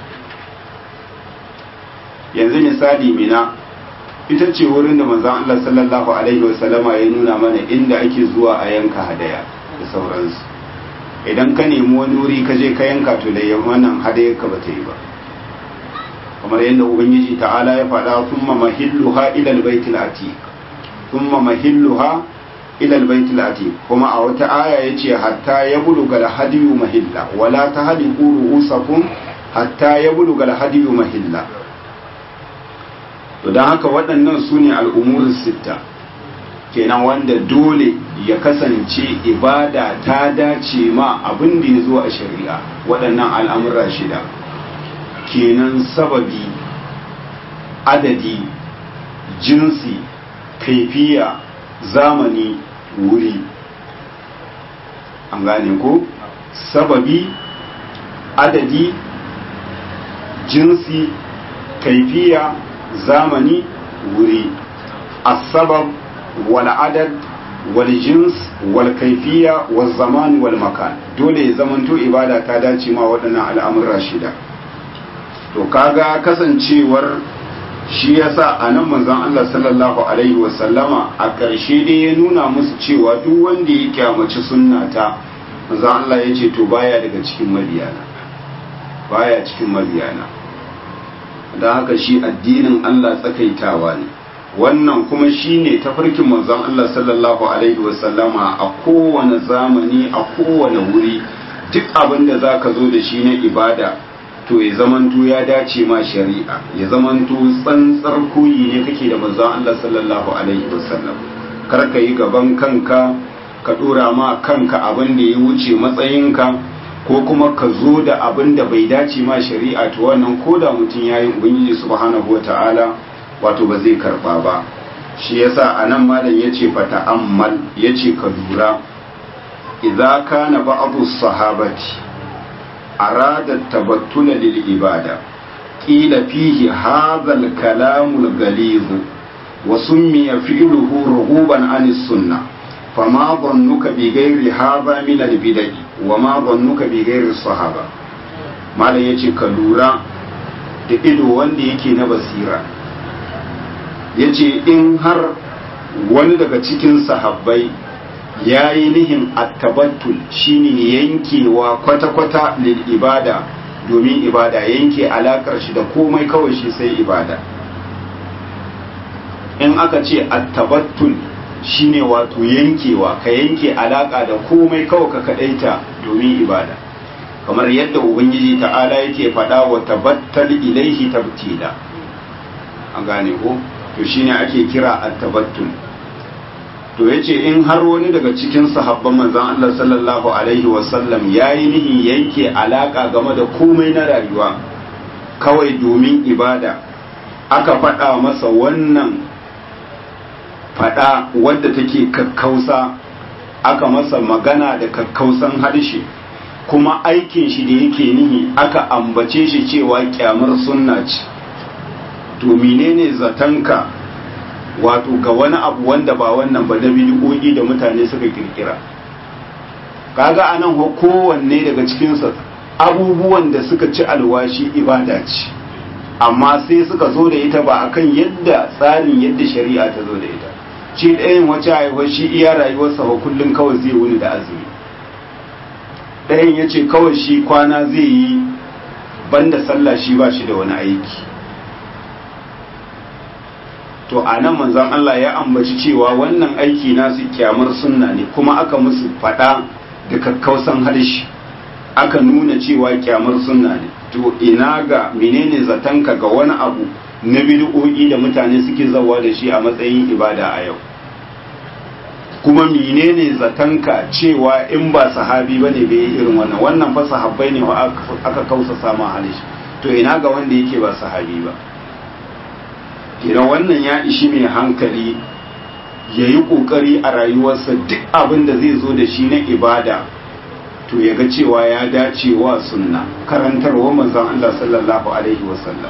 yanzu misali mina ita ce wurin da manzon Allah sallallahu alaihi wasallama ya nuna mana inda ake zuwa a yanka hadaya da sauransu idan ka nemi wani wuri ka je ka yanka to da wannan hadayar ka ba ta yi ba kamar yadda ubangiji ta'ala ya faɗa thumma mahilluha ila albaytil atiq thumma mahilluha ila albaytil atiq kuma a wata aya yace hatta yabluga alhadiyu mahilla wala tahliqu ru'usakum hatta yabluga alhadiyu mahilla to dan haka waɗannan sune al'umurus sitta kenan wanda dole ya kasance ibada ta dace ma abin da ya zo a shari'a waɗannan al'amura shida kenan sababi adadi jinsi kaifiya zamani wuri an gane ko sababi adadi jinsi kaifiya zamani wuri asabab wal adad wal jins wal kaifiya wal zaman wal makan dole ya zamanto ibada ta dace ma waɗannan al'amura shida to kaga kasancewar shi yasa a nan manzon Allah sallallahu alaihi wasallama a ƙarshe dai ya nuna musu cewa duk wanda ya kyamaci sunnata manzon Allah ya ce to baya daga cikin mabiyana baya cikin mabiyana don haka shi addinin Allah tsakaitawa ne wannan kuma shine tafarkin manzon Allah sallallahu alaihi wasallama a kowane zamani a kowane wuri duk abin da zaka zo da shi na ibada to ya zamanto ya dace ma shari'a ya zamanto tsantsar koyi ne kake da manzon Allah sallallahu alaihi wasallam kar ka yi gaban kanka ka dora ma kanka abin da ya wuce matsayinka ko kuma ka zo da abin da bai dace ma shari'a to wannan ko da mutum ya yi ubangiji subhanahu wata'ala wato ba zai karba ba shi yasa anan malam yace fa ta'ammal yace ka lura idza kana ba'dhu sahabati arada tabattula lil ibada qila fihi hadha al-kalam al-ghaliz wa summiya fi'luhu rughuban an as-sunnah fama dhannuka bi ghairi hadha min al-bid'ah wa ma dhannuka bi ghairi as-sahaba malam yace ka lura da ido wanda yake na basira yace in har wani daga cikin sahabbai ya yi nihin attabattul shine yankewa kwata-kwata lil ibada domin ibada yanke alakar shi da komai kawai shi sai ibada in aka ce attabattul shine wato yankewa ka yanke alaka da komai kawai ka kadaita domin ibada kamar yadda ubangiji ta'ala yake faɗa wa tabattal ilaihi tabtila an gane ko to shine ake kira attabattul to ya ce in har wani daga cikin sahabban manzan Allah sallallahu Alaihi wasallam ya yi nihin yanke alaƙa game da komai na rayuwa kawai domin ibada aka faɗa masa wannan faɗa wadda take kakkausa aka masa magana da kakkausan harshe kuma aikin shi da yake nihi aka ambace shi cewa kyamar sunna ce to menene zatanka wato ga wani abu wanda ba wannan ba da bid'o'i da mutane suka kirkira kaga anan ho kowanne daga cikinsa abubuwan da suka ci alwashi ibada ce amma sai suka zo da ita ba akan yadda tsarin yadda shari'a ta zo da ita shi ɗayan wace haihuwar shi iya rayuwarsa ba kullum kawai zai wuni da azumi ɗayan ya ce kawai shi kwana zai yi banda sallah shi ba shi da wani aiki to a nan manzan Allah ya ambaci cewa wannan aiki nasu kyamar sunna ne kuma aka musu fada da kakkausan harshe aka nuna cewa kyamar sunna ne to ina ga menene zatanka ga wani abu na bid'o'i da mutane suke zawa da shi a matsayin ibada a yau kuma menene zatanka cewa in ba sahabi bane bai yi irin wannan wannan fa sahabbai ne wa aka kausa sama harshe to ina ga wanda yake ba sahabi ba idan wannan ya ishi mai hankali ya yi ƙoƙari a rayuwarsa duk abin da zai zo da shi na ibada to ya ga cewa ya dace wa sunna karantarwa manzon Allah sallallahu alaihi wasallam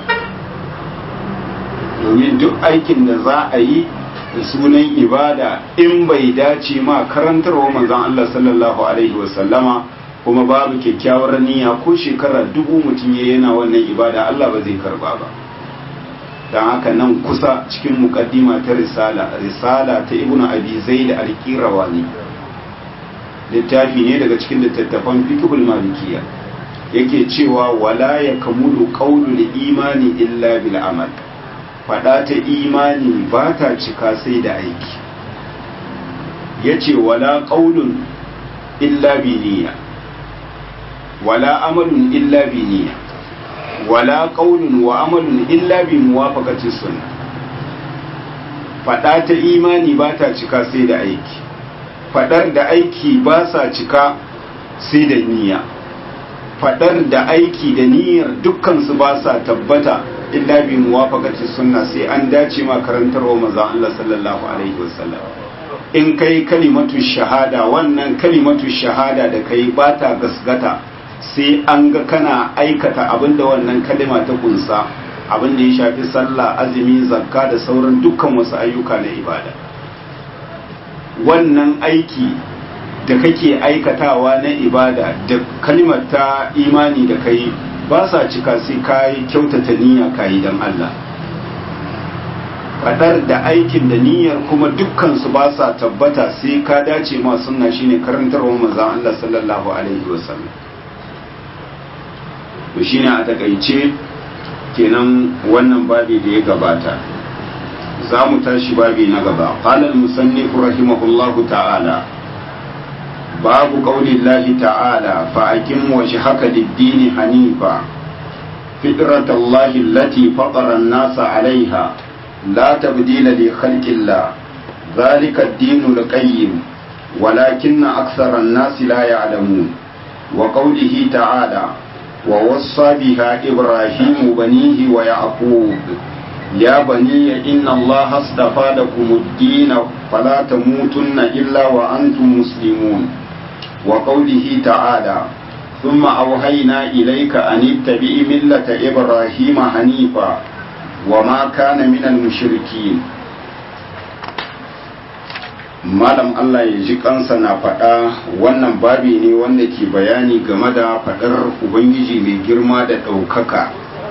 domin duk aikin da za a yi da sunan ibada in bai dace ma karantarwa manzon Allah sallallahu alaihi wasallama kuma babu kyakkyawar niyya ko shekara dubu mutum ya yana wannan ibada Allah ba zai karba ba don haka nan kusa cikin mukaddima ta risala risala ta ibn abi zaid al-qirawani littafi ne daga cikin littattafan fiqhul malikiyya yake cewa wala yakmulu qawlul imani illa bil amal fada ta imani ba ta cika sai da aiki yace wala qawlun illa bi niyya wala amalun illa bi niyya wala qaulun wa amalun illa bi muwafaqati sunna fada ta imani ba ta cika sai da aiki fadar da aiki ba sa cika sai da niyya fadar da aiki da niyyar dukkan su ba sa tabbata illa bi muwafaqati sunna sai an dace ma karantarwa manzon Allah sallallahu alaihi wasallam in kai kalimatu shahada wannan kalimatu shahada da kai ba ta gasgata sai an ga kana aikata abinda wannan kalima ta kunsa abinda ya shafi sallah azumi zakka da sauran dukkan wasu ayyuka na ibada wannan aiki da kake aikatawa na ibada da kalimar ta imani da kai ba sa cika sai kayi kyautata niyya kayi don Allah fadar da aikin da niyyar kuma dukkan su ba sa tabbata sai ka dace ma sunna shine karantarwa manzon Allah sallallahu alaihi wasallam to shine a takaice kenan wannan babi da ya gabata za mu tashi babi na gaba qala al-musannif rahimahullahu ta'ala babu qaulillahi ta'ala fa aqim wajhaka lid-din hanifa فطرة الله التي فطر الناس عليها لا تبديل لخلق الله ذلك الدين القيم ولكن أكثر الناس لا يعلمون وقوله تعالى ووصى بها إبراهيم بنيه ويعقوب يا بني إن الله اصطفى لكم الدين فلا تموتن إلا وأنتم مسلمون وقوله تعالى ثم أوحينا إليك أن اتبع ملة إبراهيم حنيفا وما كان من المشركين malam Allah ya ji kansa na faɗa wannan babi ne wanda ke bayani game da faɗar Ubangiji mai girma da ɗaukaka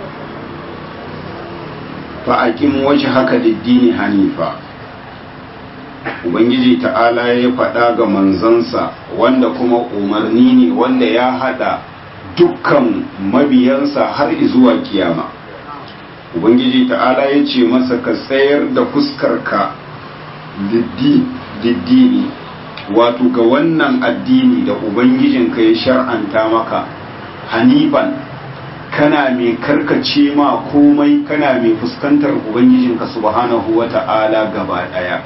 fa'aƙin waje haka diddini hanifa Ubangiji ta'ala ya faɗa ga manzansa wanda kuma umarni ne wanda ya haɗa dukkan mabiyansa har zuwa kiyama Ubangiji ta'ala ya ce masa ka tsayar da fuskarka diddini wato ga wannan addini da Ubangijinka ya shar'anta maka hanifan kana mai karkace ma komai kana mai fuskantar Ubangijinka subhanahu wa ta'ala gaba ɗaya.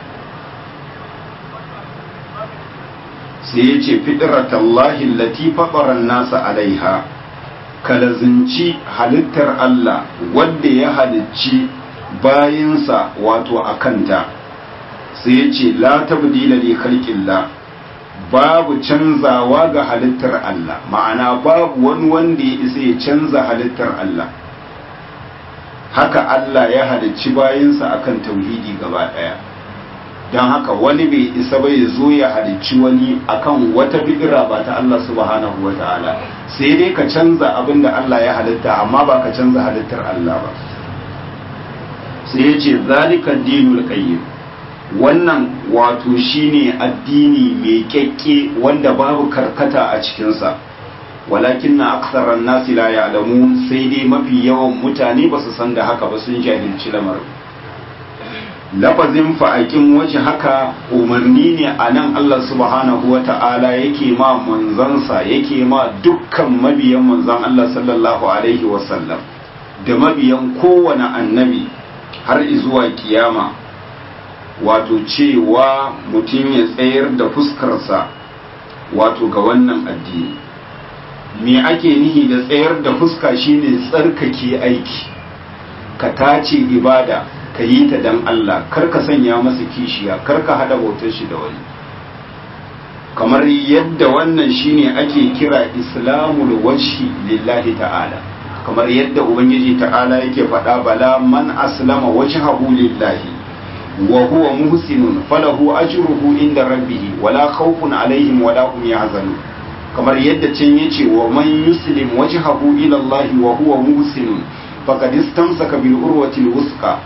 sai ya ce fitratallahi lati faɓaran nasa alaiha kalazinci halittar Allah wadda ya halicci bayinsa wato a kanta sai ya ce la tabdila li khalqillah babu canzawa ga halittar Allah ma'ana babu wani wanda ya isa ya canza halittar Allah haka Allah ya halicci bayinsa akan tauhidi gaba ɗaya don haka wani bai isa ba ya zo ya halicci wani akan wata bidira ba ta Allah subhanahu wa ta'ala sai dai ka canza abin da Allah ya halitta amma ba ka canza halittar Allah ba sai ya ce zalika dinul qayyim wannan wato shine addini mai kyakke wanda babu karkata a cikinsa walakin na aksaran nasi la ya'lamu sai dai mafi yawan mutane ba su san da haka ba sun jahilci lamarin lafazin fa'aƙin waje haka umarni ne a nan Allah subhanahu wa ta'ala yake ma manzansa yake ma dukkan mabiyan manzan Allah sallallahu Alaihi wasallam da mabiyan kowane annabi har izuwa kiyama wato cewa mutum ya tsayar da fuskarsa wato ga wannan addini me ake nihi da tsayar da fuska shine tsarkake aiki ka tace ibada ka yi ta dan Allah kar ka sanya masa kishiya kar ka hada bautar shi da wani kamar yadda wannan shine ake kira islamul wajhi lillahi ta'ala kamar yadda ubangiji ta'ala yake faɗa bala man aslama wajhahu lillahi wa huwa muhsinun falahu ajruhu inda rabbih wala khawfun alaihim wala hum yahzanun kamar yadda can yace wa man yuslim wajhahu ila Allah wa huwa muhsinun faqad istamsaka bil urwati al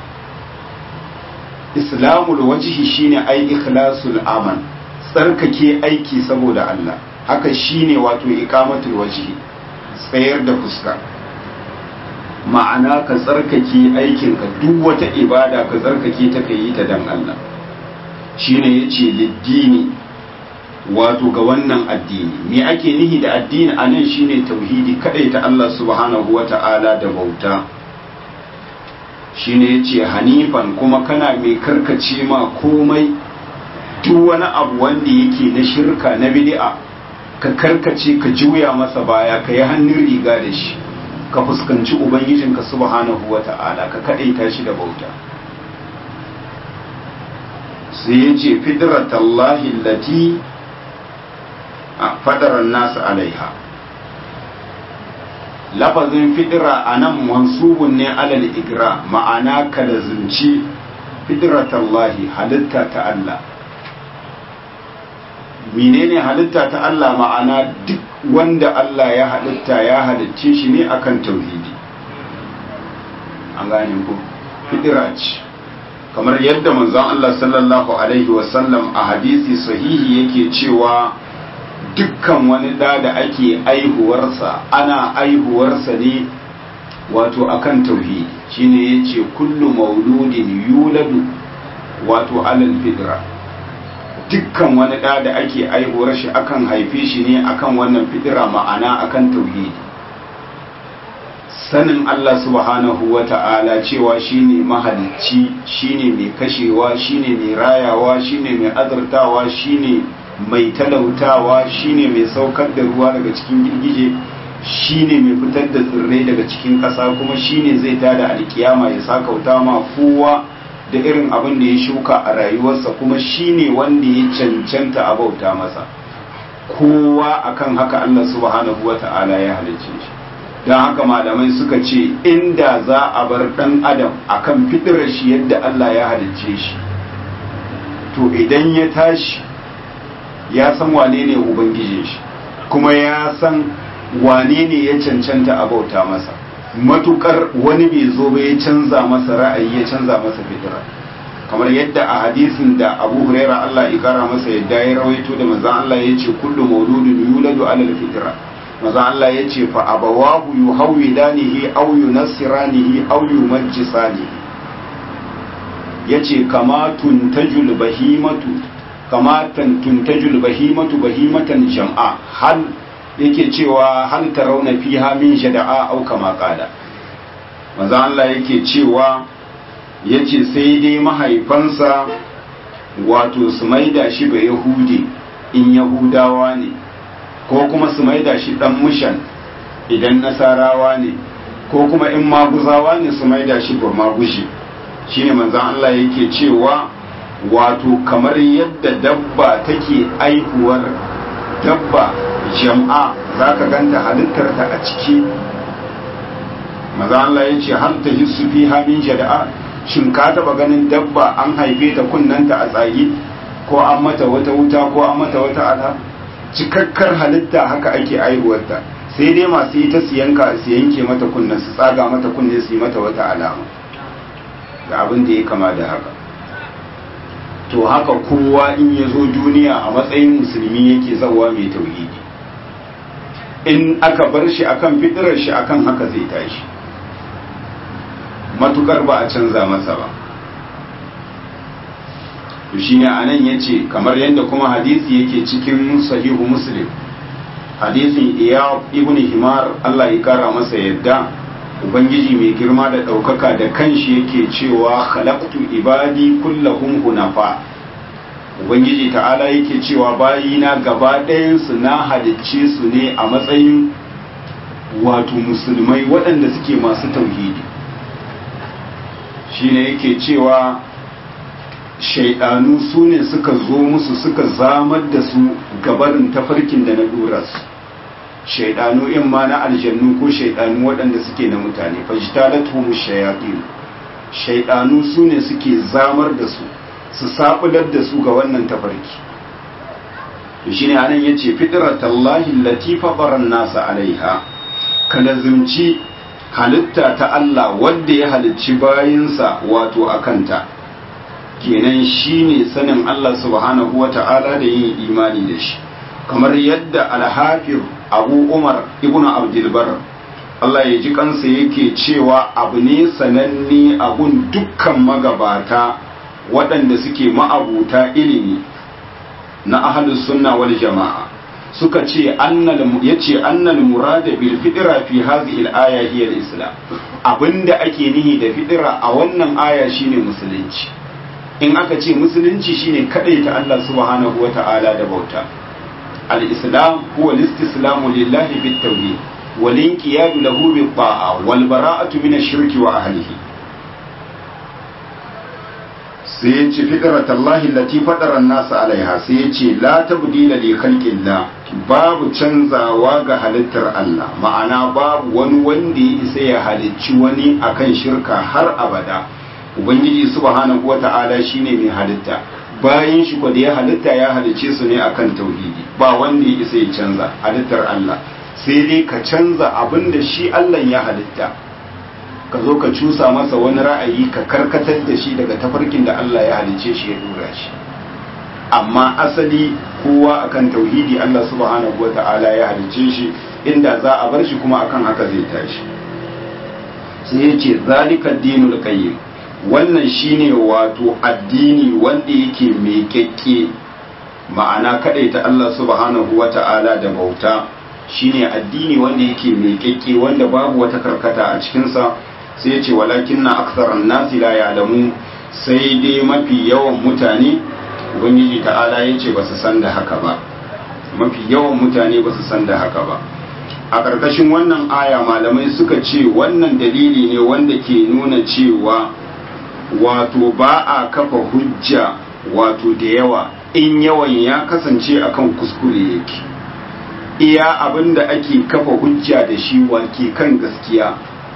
islamul wajhi shine ai ikhlasul amal tsarkake aiki saboda Allah haka shine wato iqamatul wajhi tsayar da fuska ma'ana ka tsarkake aikin ka duk wata ibada ka tsarkake ta kai ta dan Allah shine yace liddini wato ga wannan addini me ake nihi da addini anan shine tauhidi kadai ta Allah subhanahu wata'ala da bauta shine yace hanifan kuma kana mai karkace ma komai duk wani abu wanda yake na shirka na bid'a ka karkace ka juya masa baya ka yi hannun riga da shi ka fuskanci ubangijinka subhanahu wata'ala ka kadaita shi da bauta sai yace fidratallahi allati fadaran nasu alaiha lafazin fidira a nan mansubun ne alal igra ma'ana ka da zunci fidratallahi halitta ta Allah menene halitta ta Allah ma'ana duk wanda Allah ya halitta ya halicce shi ne akan tauhidi an gane ku fidira ce kamar yadda manzon Allah sallallahu alaihi wasallam a hadisi sahihi yake cewa dukkan wani ɗa da ake aihuwarsa ana aihuwarsa ne wato akan tauhidi shine yace kullu mauludin yuladu wato alal fidra dukkan wani ɗa da ake aihuwar shi akan haife shi ne akan wannan fidira ma'ana akan tauhidi sanin Allah subhanahu wa ta'ala cewa shine mahalicci shine mai kashewa shine mai rayawa shine mai azurtawa shine mai talautawa shine mai saukar da ruwa daga cikin girgije shine mai fitar da tsirrai daga cikin ƙasa kuma shine zai tada alkiyama ya sakauta ma kowa da irin abin da ya shuka a rayuwarsa kuma shine wanda ya cancanta a bauta masa kowa akan haka Allah subhanahu wata'ala ya halicce shi don haka malamai suka ce inda za a bar dan adam akan fitirar shi yadda Allah ya halicce shi to idan ya tashi ya san wane ne ubangijin shi kuma ya san wane ne ya cancanta a bauta masa matukar wani bai zo ba ya canza masa ra'ayi ya canza masa fitira kamar yadda a hadisin da abu huraira Allah ya kara masa yadda ya rawaito da manzon Allah ya ce kullu mauludun yuladu alal fitra manzon Allah ya ce fa abawahu yuhawidanihi aw yunassiranihi aw yumajjisanihi yace kama tuntajul bahimatu kama tuntajul bahimatu bahimatan jam'a hal yake cewa hal tarawna fiha min shada'a aw kama qala manzon Allah yake cewa ya ce sai dai mahaifansa wato su maida shi ba yahudi in yahudawa ne ko kuma su maida shi dan mushan idan nasarawa ne ko kuma in maguzawa ne su maida shi ba magushi shine manzan Allah yake cewa wato kamar yadda dabba take aihuwar dabba jam'a za ka ganta halittarta a ciki maza Allah ya ce har ta hissu fi hamin jada'a shin ka taba ganin dabba an haife ta kunnanta a tsagi ko an mata wata wuta ko an mata wata ala cikakkar halitta haka ake aihuwarta sai dai masu yi ta siyanka su yanke mata kunnen su tsaga mata kunne su yi mata wata alama da abin da ya kama da haka to haka kowa in ya zo duniya a matsayin musulmi yake zawa mai tauhidi in aka bar shi akan fitirar shi akan haka zai tashi matukar ba a canza masa ba to shine anan yace kamar yadda kuma hadisi yake cikin sahihu muslim hadisin iyab ibn himar Allah ya kara masa yadda ubangiji mai girma da ɗaukaka da kanshi yake cewa khalaqtu ibadi kullahum hunafa ubangiji ta'ala yake cewa bayina gaba ɗayansu na halicce su ne a matsayin wato musulmai waɗanda suke masu tauhidi shine yake cewa shaidanu su ne suka zo musu suka zamar da su gabarin tafarkin da na dora su shaidanu in ma na aljannu ko shaidanu waɗanda suke na mutane fajtalatuhum shayatin shaidanu su ne suke zamar da su su sabular da su ga wannan tafarki shine anan yace fitratallahi allati fatara nasa alaiha kalazimci halitta ta Allah wanda ya halicci bayinsa wato akanta kenan shine sanin Allah subhanahu wata'ala da yin imani da shi kamar yadda alhafir abu umar ibn abdulbar Allah ya ji kansa yake cewa abu ne sananne abun dukkan magabata waɗanda suke ma'abuta ilimi na ahlus sunna wal jama'a suka ce annal yace annal murada bil fitra fi hadhihi al aya hiya al islam abinda ake nihi da fitra a wannan aya shine musulunci in aka ce musulunci shine kadaita Allah subhanahu wata'ala da bauta al-islam huwa al-istislamu lillahi bit tawhid wal inqiyadu lahu bit ta'a wal bara'atu min ash-shirki wa ahlihi sai ya ce fitratallahi allati fatara an-nasa alaiha sai ya ce la tabdila li khalqillah babu canzawa ga halittar Allah ma'ana babu wani wanda ya isa ya halicci wani akan shirka har abada ubangiji subhanahu wata'ala shine mai halitta bayan shi da ya halitta ya halicce su ne akan tauhidi ba wanda ya isa ya canza halittar Allah sai dai ka canza abin da shi Allah ya halitta ka zo ka cusa masa wani ra'ayi ka karkatar da shi daga tafarkin da Allah ya halicce shi ya dora shi amma asali kowa akan tauhidi Allah subhanahu wata'ala ya halicce shi inda za a bar shi kuma akan haka zai tashi sai ya ce zalika dinul qayyim wannan shine wato addini wanda yake mai kyakke ma'ana ta Allah subhanahu wata'ala da bauta shine addini wanda yake mai kyakke wanda babu wata karkata a cikinsa sai ya ce walakin na aksaran nasi la ya'lamu sai dai mafi yawan mutane ubangiji ta'ala ya ce ba su san da haka ba mafi yawan mutane ba su san da haka ba a ƙarƙashin wannan aya malamai suka ce wannan dalili ne wanda ke nuna cewa wato ba a kafa hujja wato da yawa in yawan ya kasance akan kuskure yake iya abin da ake kafa hujja da shi wanke kan gaskiya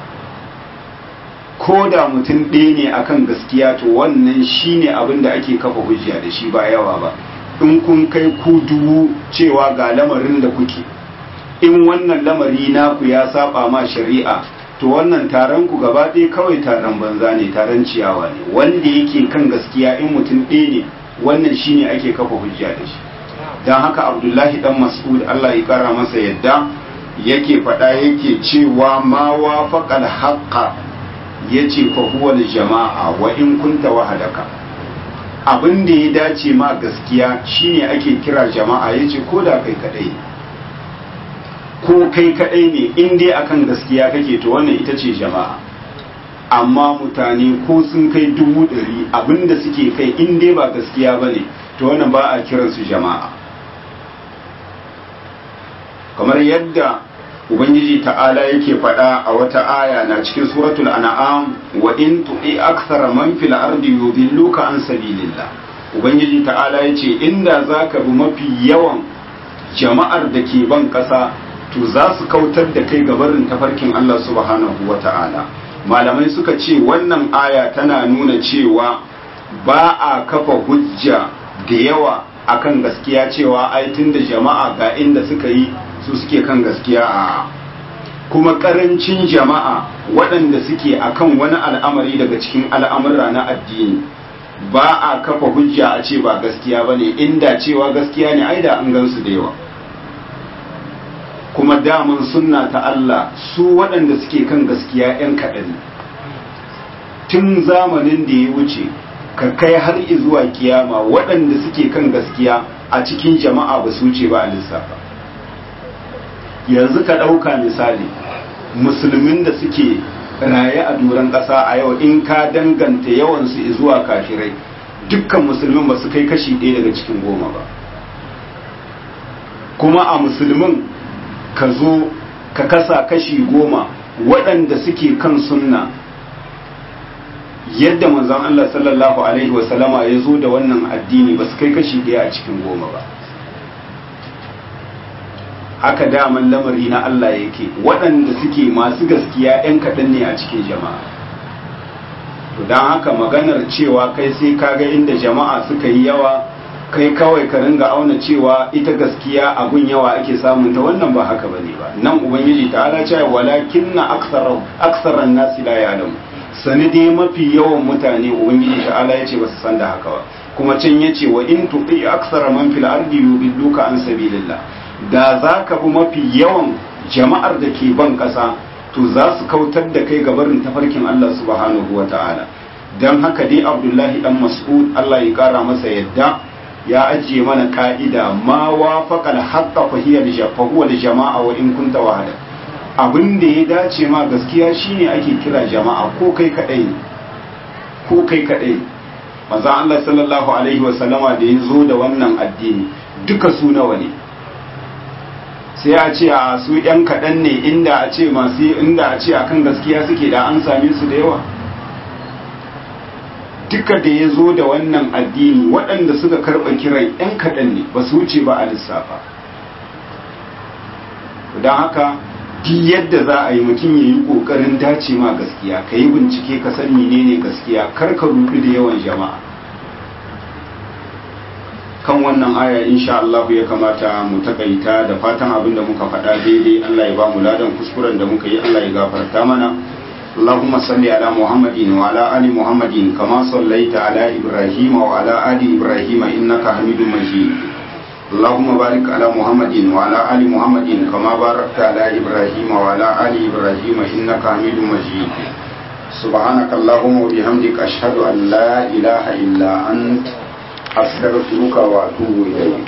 ko da mutum ɗaya ne akan gaskiya to wannan shine abin da ake kafa hujja da shi ba yawa ba in kun kai ku dubu cewa ga lamarin da kuke in wannan lamari naku ya saba ma shari'a to wannan taron ku gaba ɗaya kawai taron banza ne taron ciyawa ne wanda yake kan gaskiya in mutum ɗaya ne wannan shine ake kafa hujja da shi don haka abdullahi dan mas'ud Allah ya kara masa yadda yake faɗa yake cewa ma wafaqal haqqa yace fa huwa jama'a wa in kunta wahadaka abin da ya dace ma gaskiya shine ake kira jama'a yace ko da kai kadai ko kai kadai ne in dai akan gaskiya kake to wannan ita ce jama'a amma mutane ko sun kai dubu ɗari abinda suke kai in dai ba gaskiya ba ne to wannan ba a kiransu jama'a kamar yadda ubangiji ta'ala yake faɗa a wata aya na cikin suratul an'am wa in tu'i akthara man fil ardi yudilluka an sabilillah ubangiji ta'ala yace inda zaka bi mafi yawan jama'ar da ke ban ƙasa to za su kautar da kai gabarin tafarkin Allah subhanahu wa ta'ala malamai suka ce wannan aya tana nuna cewa ba a kafa hujja da yawa akan gaskiya cewa ai da jama'a ga inda suka yi su suke kan gaskiya a kuma karancin jama'a waɗanda suke akan wani al'amari daga cikin al'amura na addini ba a kafa hujja a ce ba gaskiya ba ne inda cewa gaskiya ne ai da an gansu da yawa kuma daman sunna ta Allah su waɗanda suke kan gaskiya 'yan kaɗan tun zamanin da ya wuce ka kai har zuwa kiyama waɗanda suke kan gaskiya a cikin jama'a ba su wuce ba a lissafa yanzu ka ɗauka misali musulmin da suke raye a duran ƙasa a yau in ka danganta yawansu zuwa kafirai dukkan musulmin ba su kai kashi ɗaya daga cikin goma ba kuma a musulmin ka zo ka kasa kashi goma waɗanda suke kan sunna yadda manzon Allah sallallahu alaihi wasallama ya zo da wannan addini ba su kai kashi ɗaya a cikin goma ba haka daman lamari na Allah yake waɗanda suke masu gaskiya 'yan kaɗan ne a cikin jama'a to don haka maganar cewa kai sai kaga inda jama'a suka yi yawa kai kawai ka ringa auna cewa ita gaskiya abun yawa ake samun ta wannan ba haka bane ba nan ubangiji ta ala cewa walakinna aktharu aktharan nasi la ya'lam sani dai mafi yawan mutane ubangiji ta ala yace ba su san da haka ba kuma can yace wa in tuqi akthara man fil ardi yudilluka an sabilillah da zaka bi mafi yawan jama'ar da ke ban kasa to za su kautar da kai gabarin tafarkin Allah subhanahu wa ta'ala don haka dai abdullahi dan mas'ud Allah ya kara masa yadda ya ajiye mana ka'ida ma wafaqal haqqa fa hiya fa huwa jama'a wa in kunta wahada abin da ya dace ma gaskiya shine ake kira jama'a ko kai kadai ne ko kai kadai manzo Allah sallallahu alaihi wa sallama da ya zo da wannan addini duka su nawa ne sai a ce a su yan kaɗan ne inda a ce masu inda a ce akan gaskiya suke da an same su da yawa duka da ya zo da wannan addini waɗanda suka karɓa kiran yan kaɗan ne ba su wuce ba a lissafa don haka duk yadda za a yi mutum ya yi ƙoƙarin dace ma gaskiya ka yi bincike ka san menene gaskiya kar ka rudu da yawan jama'a kan wannan aya insha Allah ya kamata mu takaita da fatan abin da muka faɗa daidai Allah ya ba mu ladan kuskuren da muka yi Allah ya gafarta mana اللهم صل على محمد وعلى آل محمد كما صليت على إبراهيم وعلى آل إبراهيم إنك حميد مجيد اللهم بارك على محمد وعلى آل محمد كما باركت على إبراهيم وعلى آل إبراهيم إنك حميد مجيد سبحانك اللهم وبحمدك أشهد أن لا إله إلا أنت أستغفرك وأتوب إليك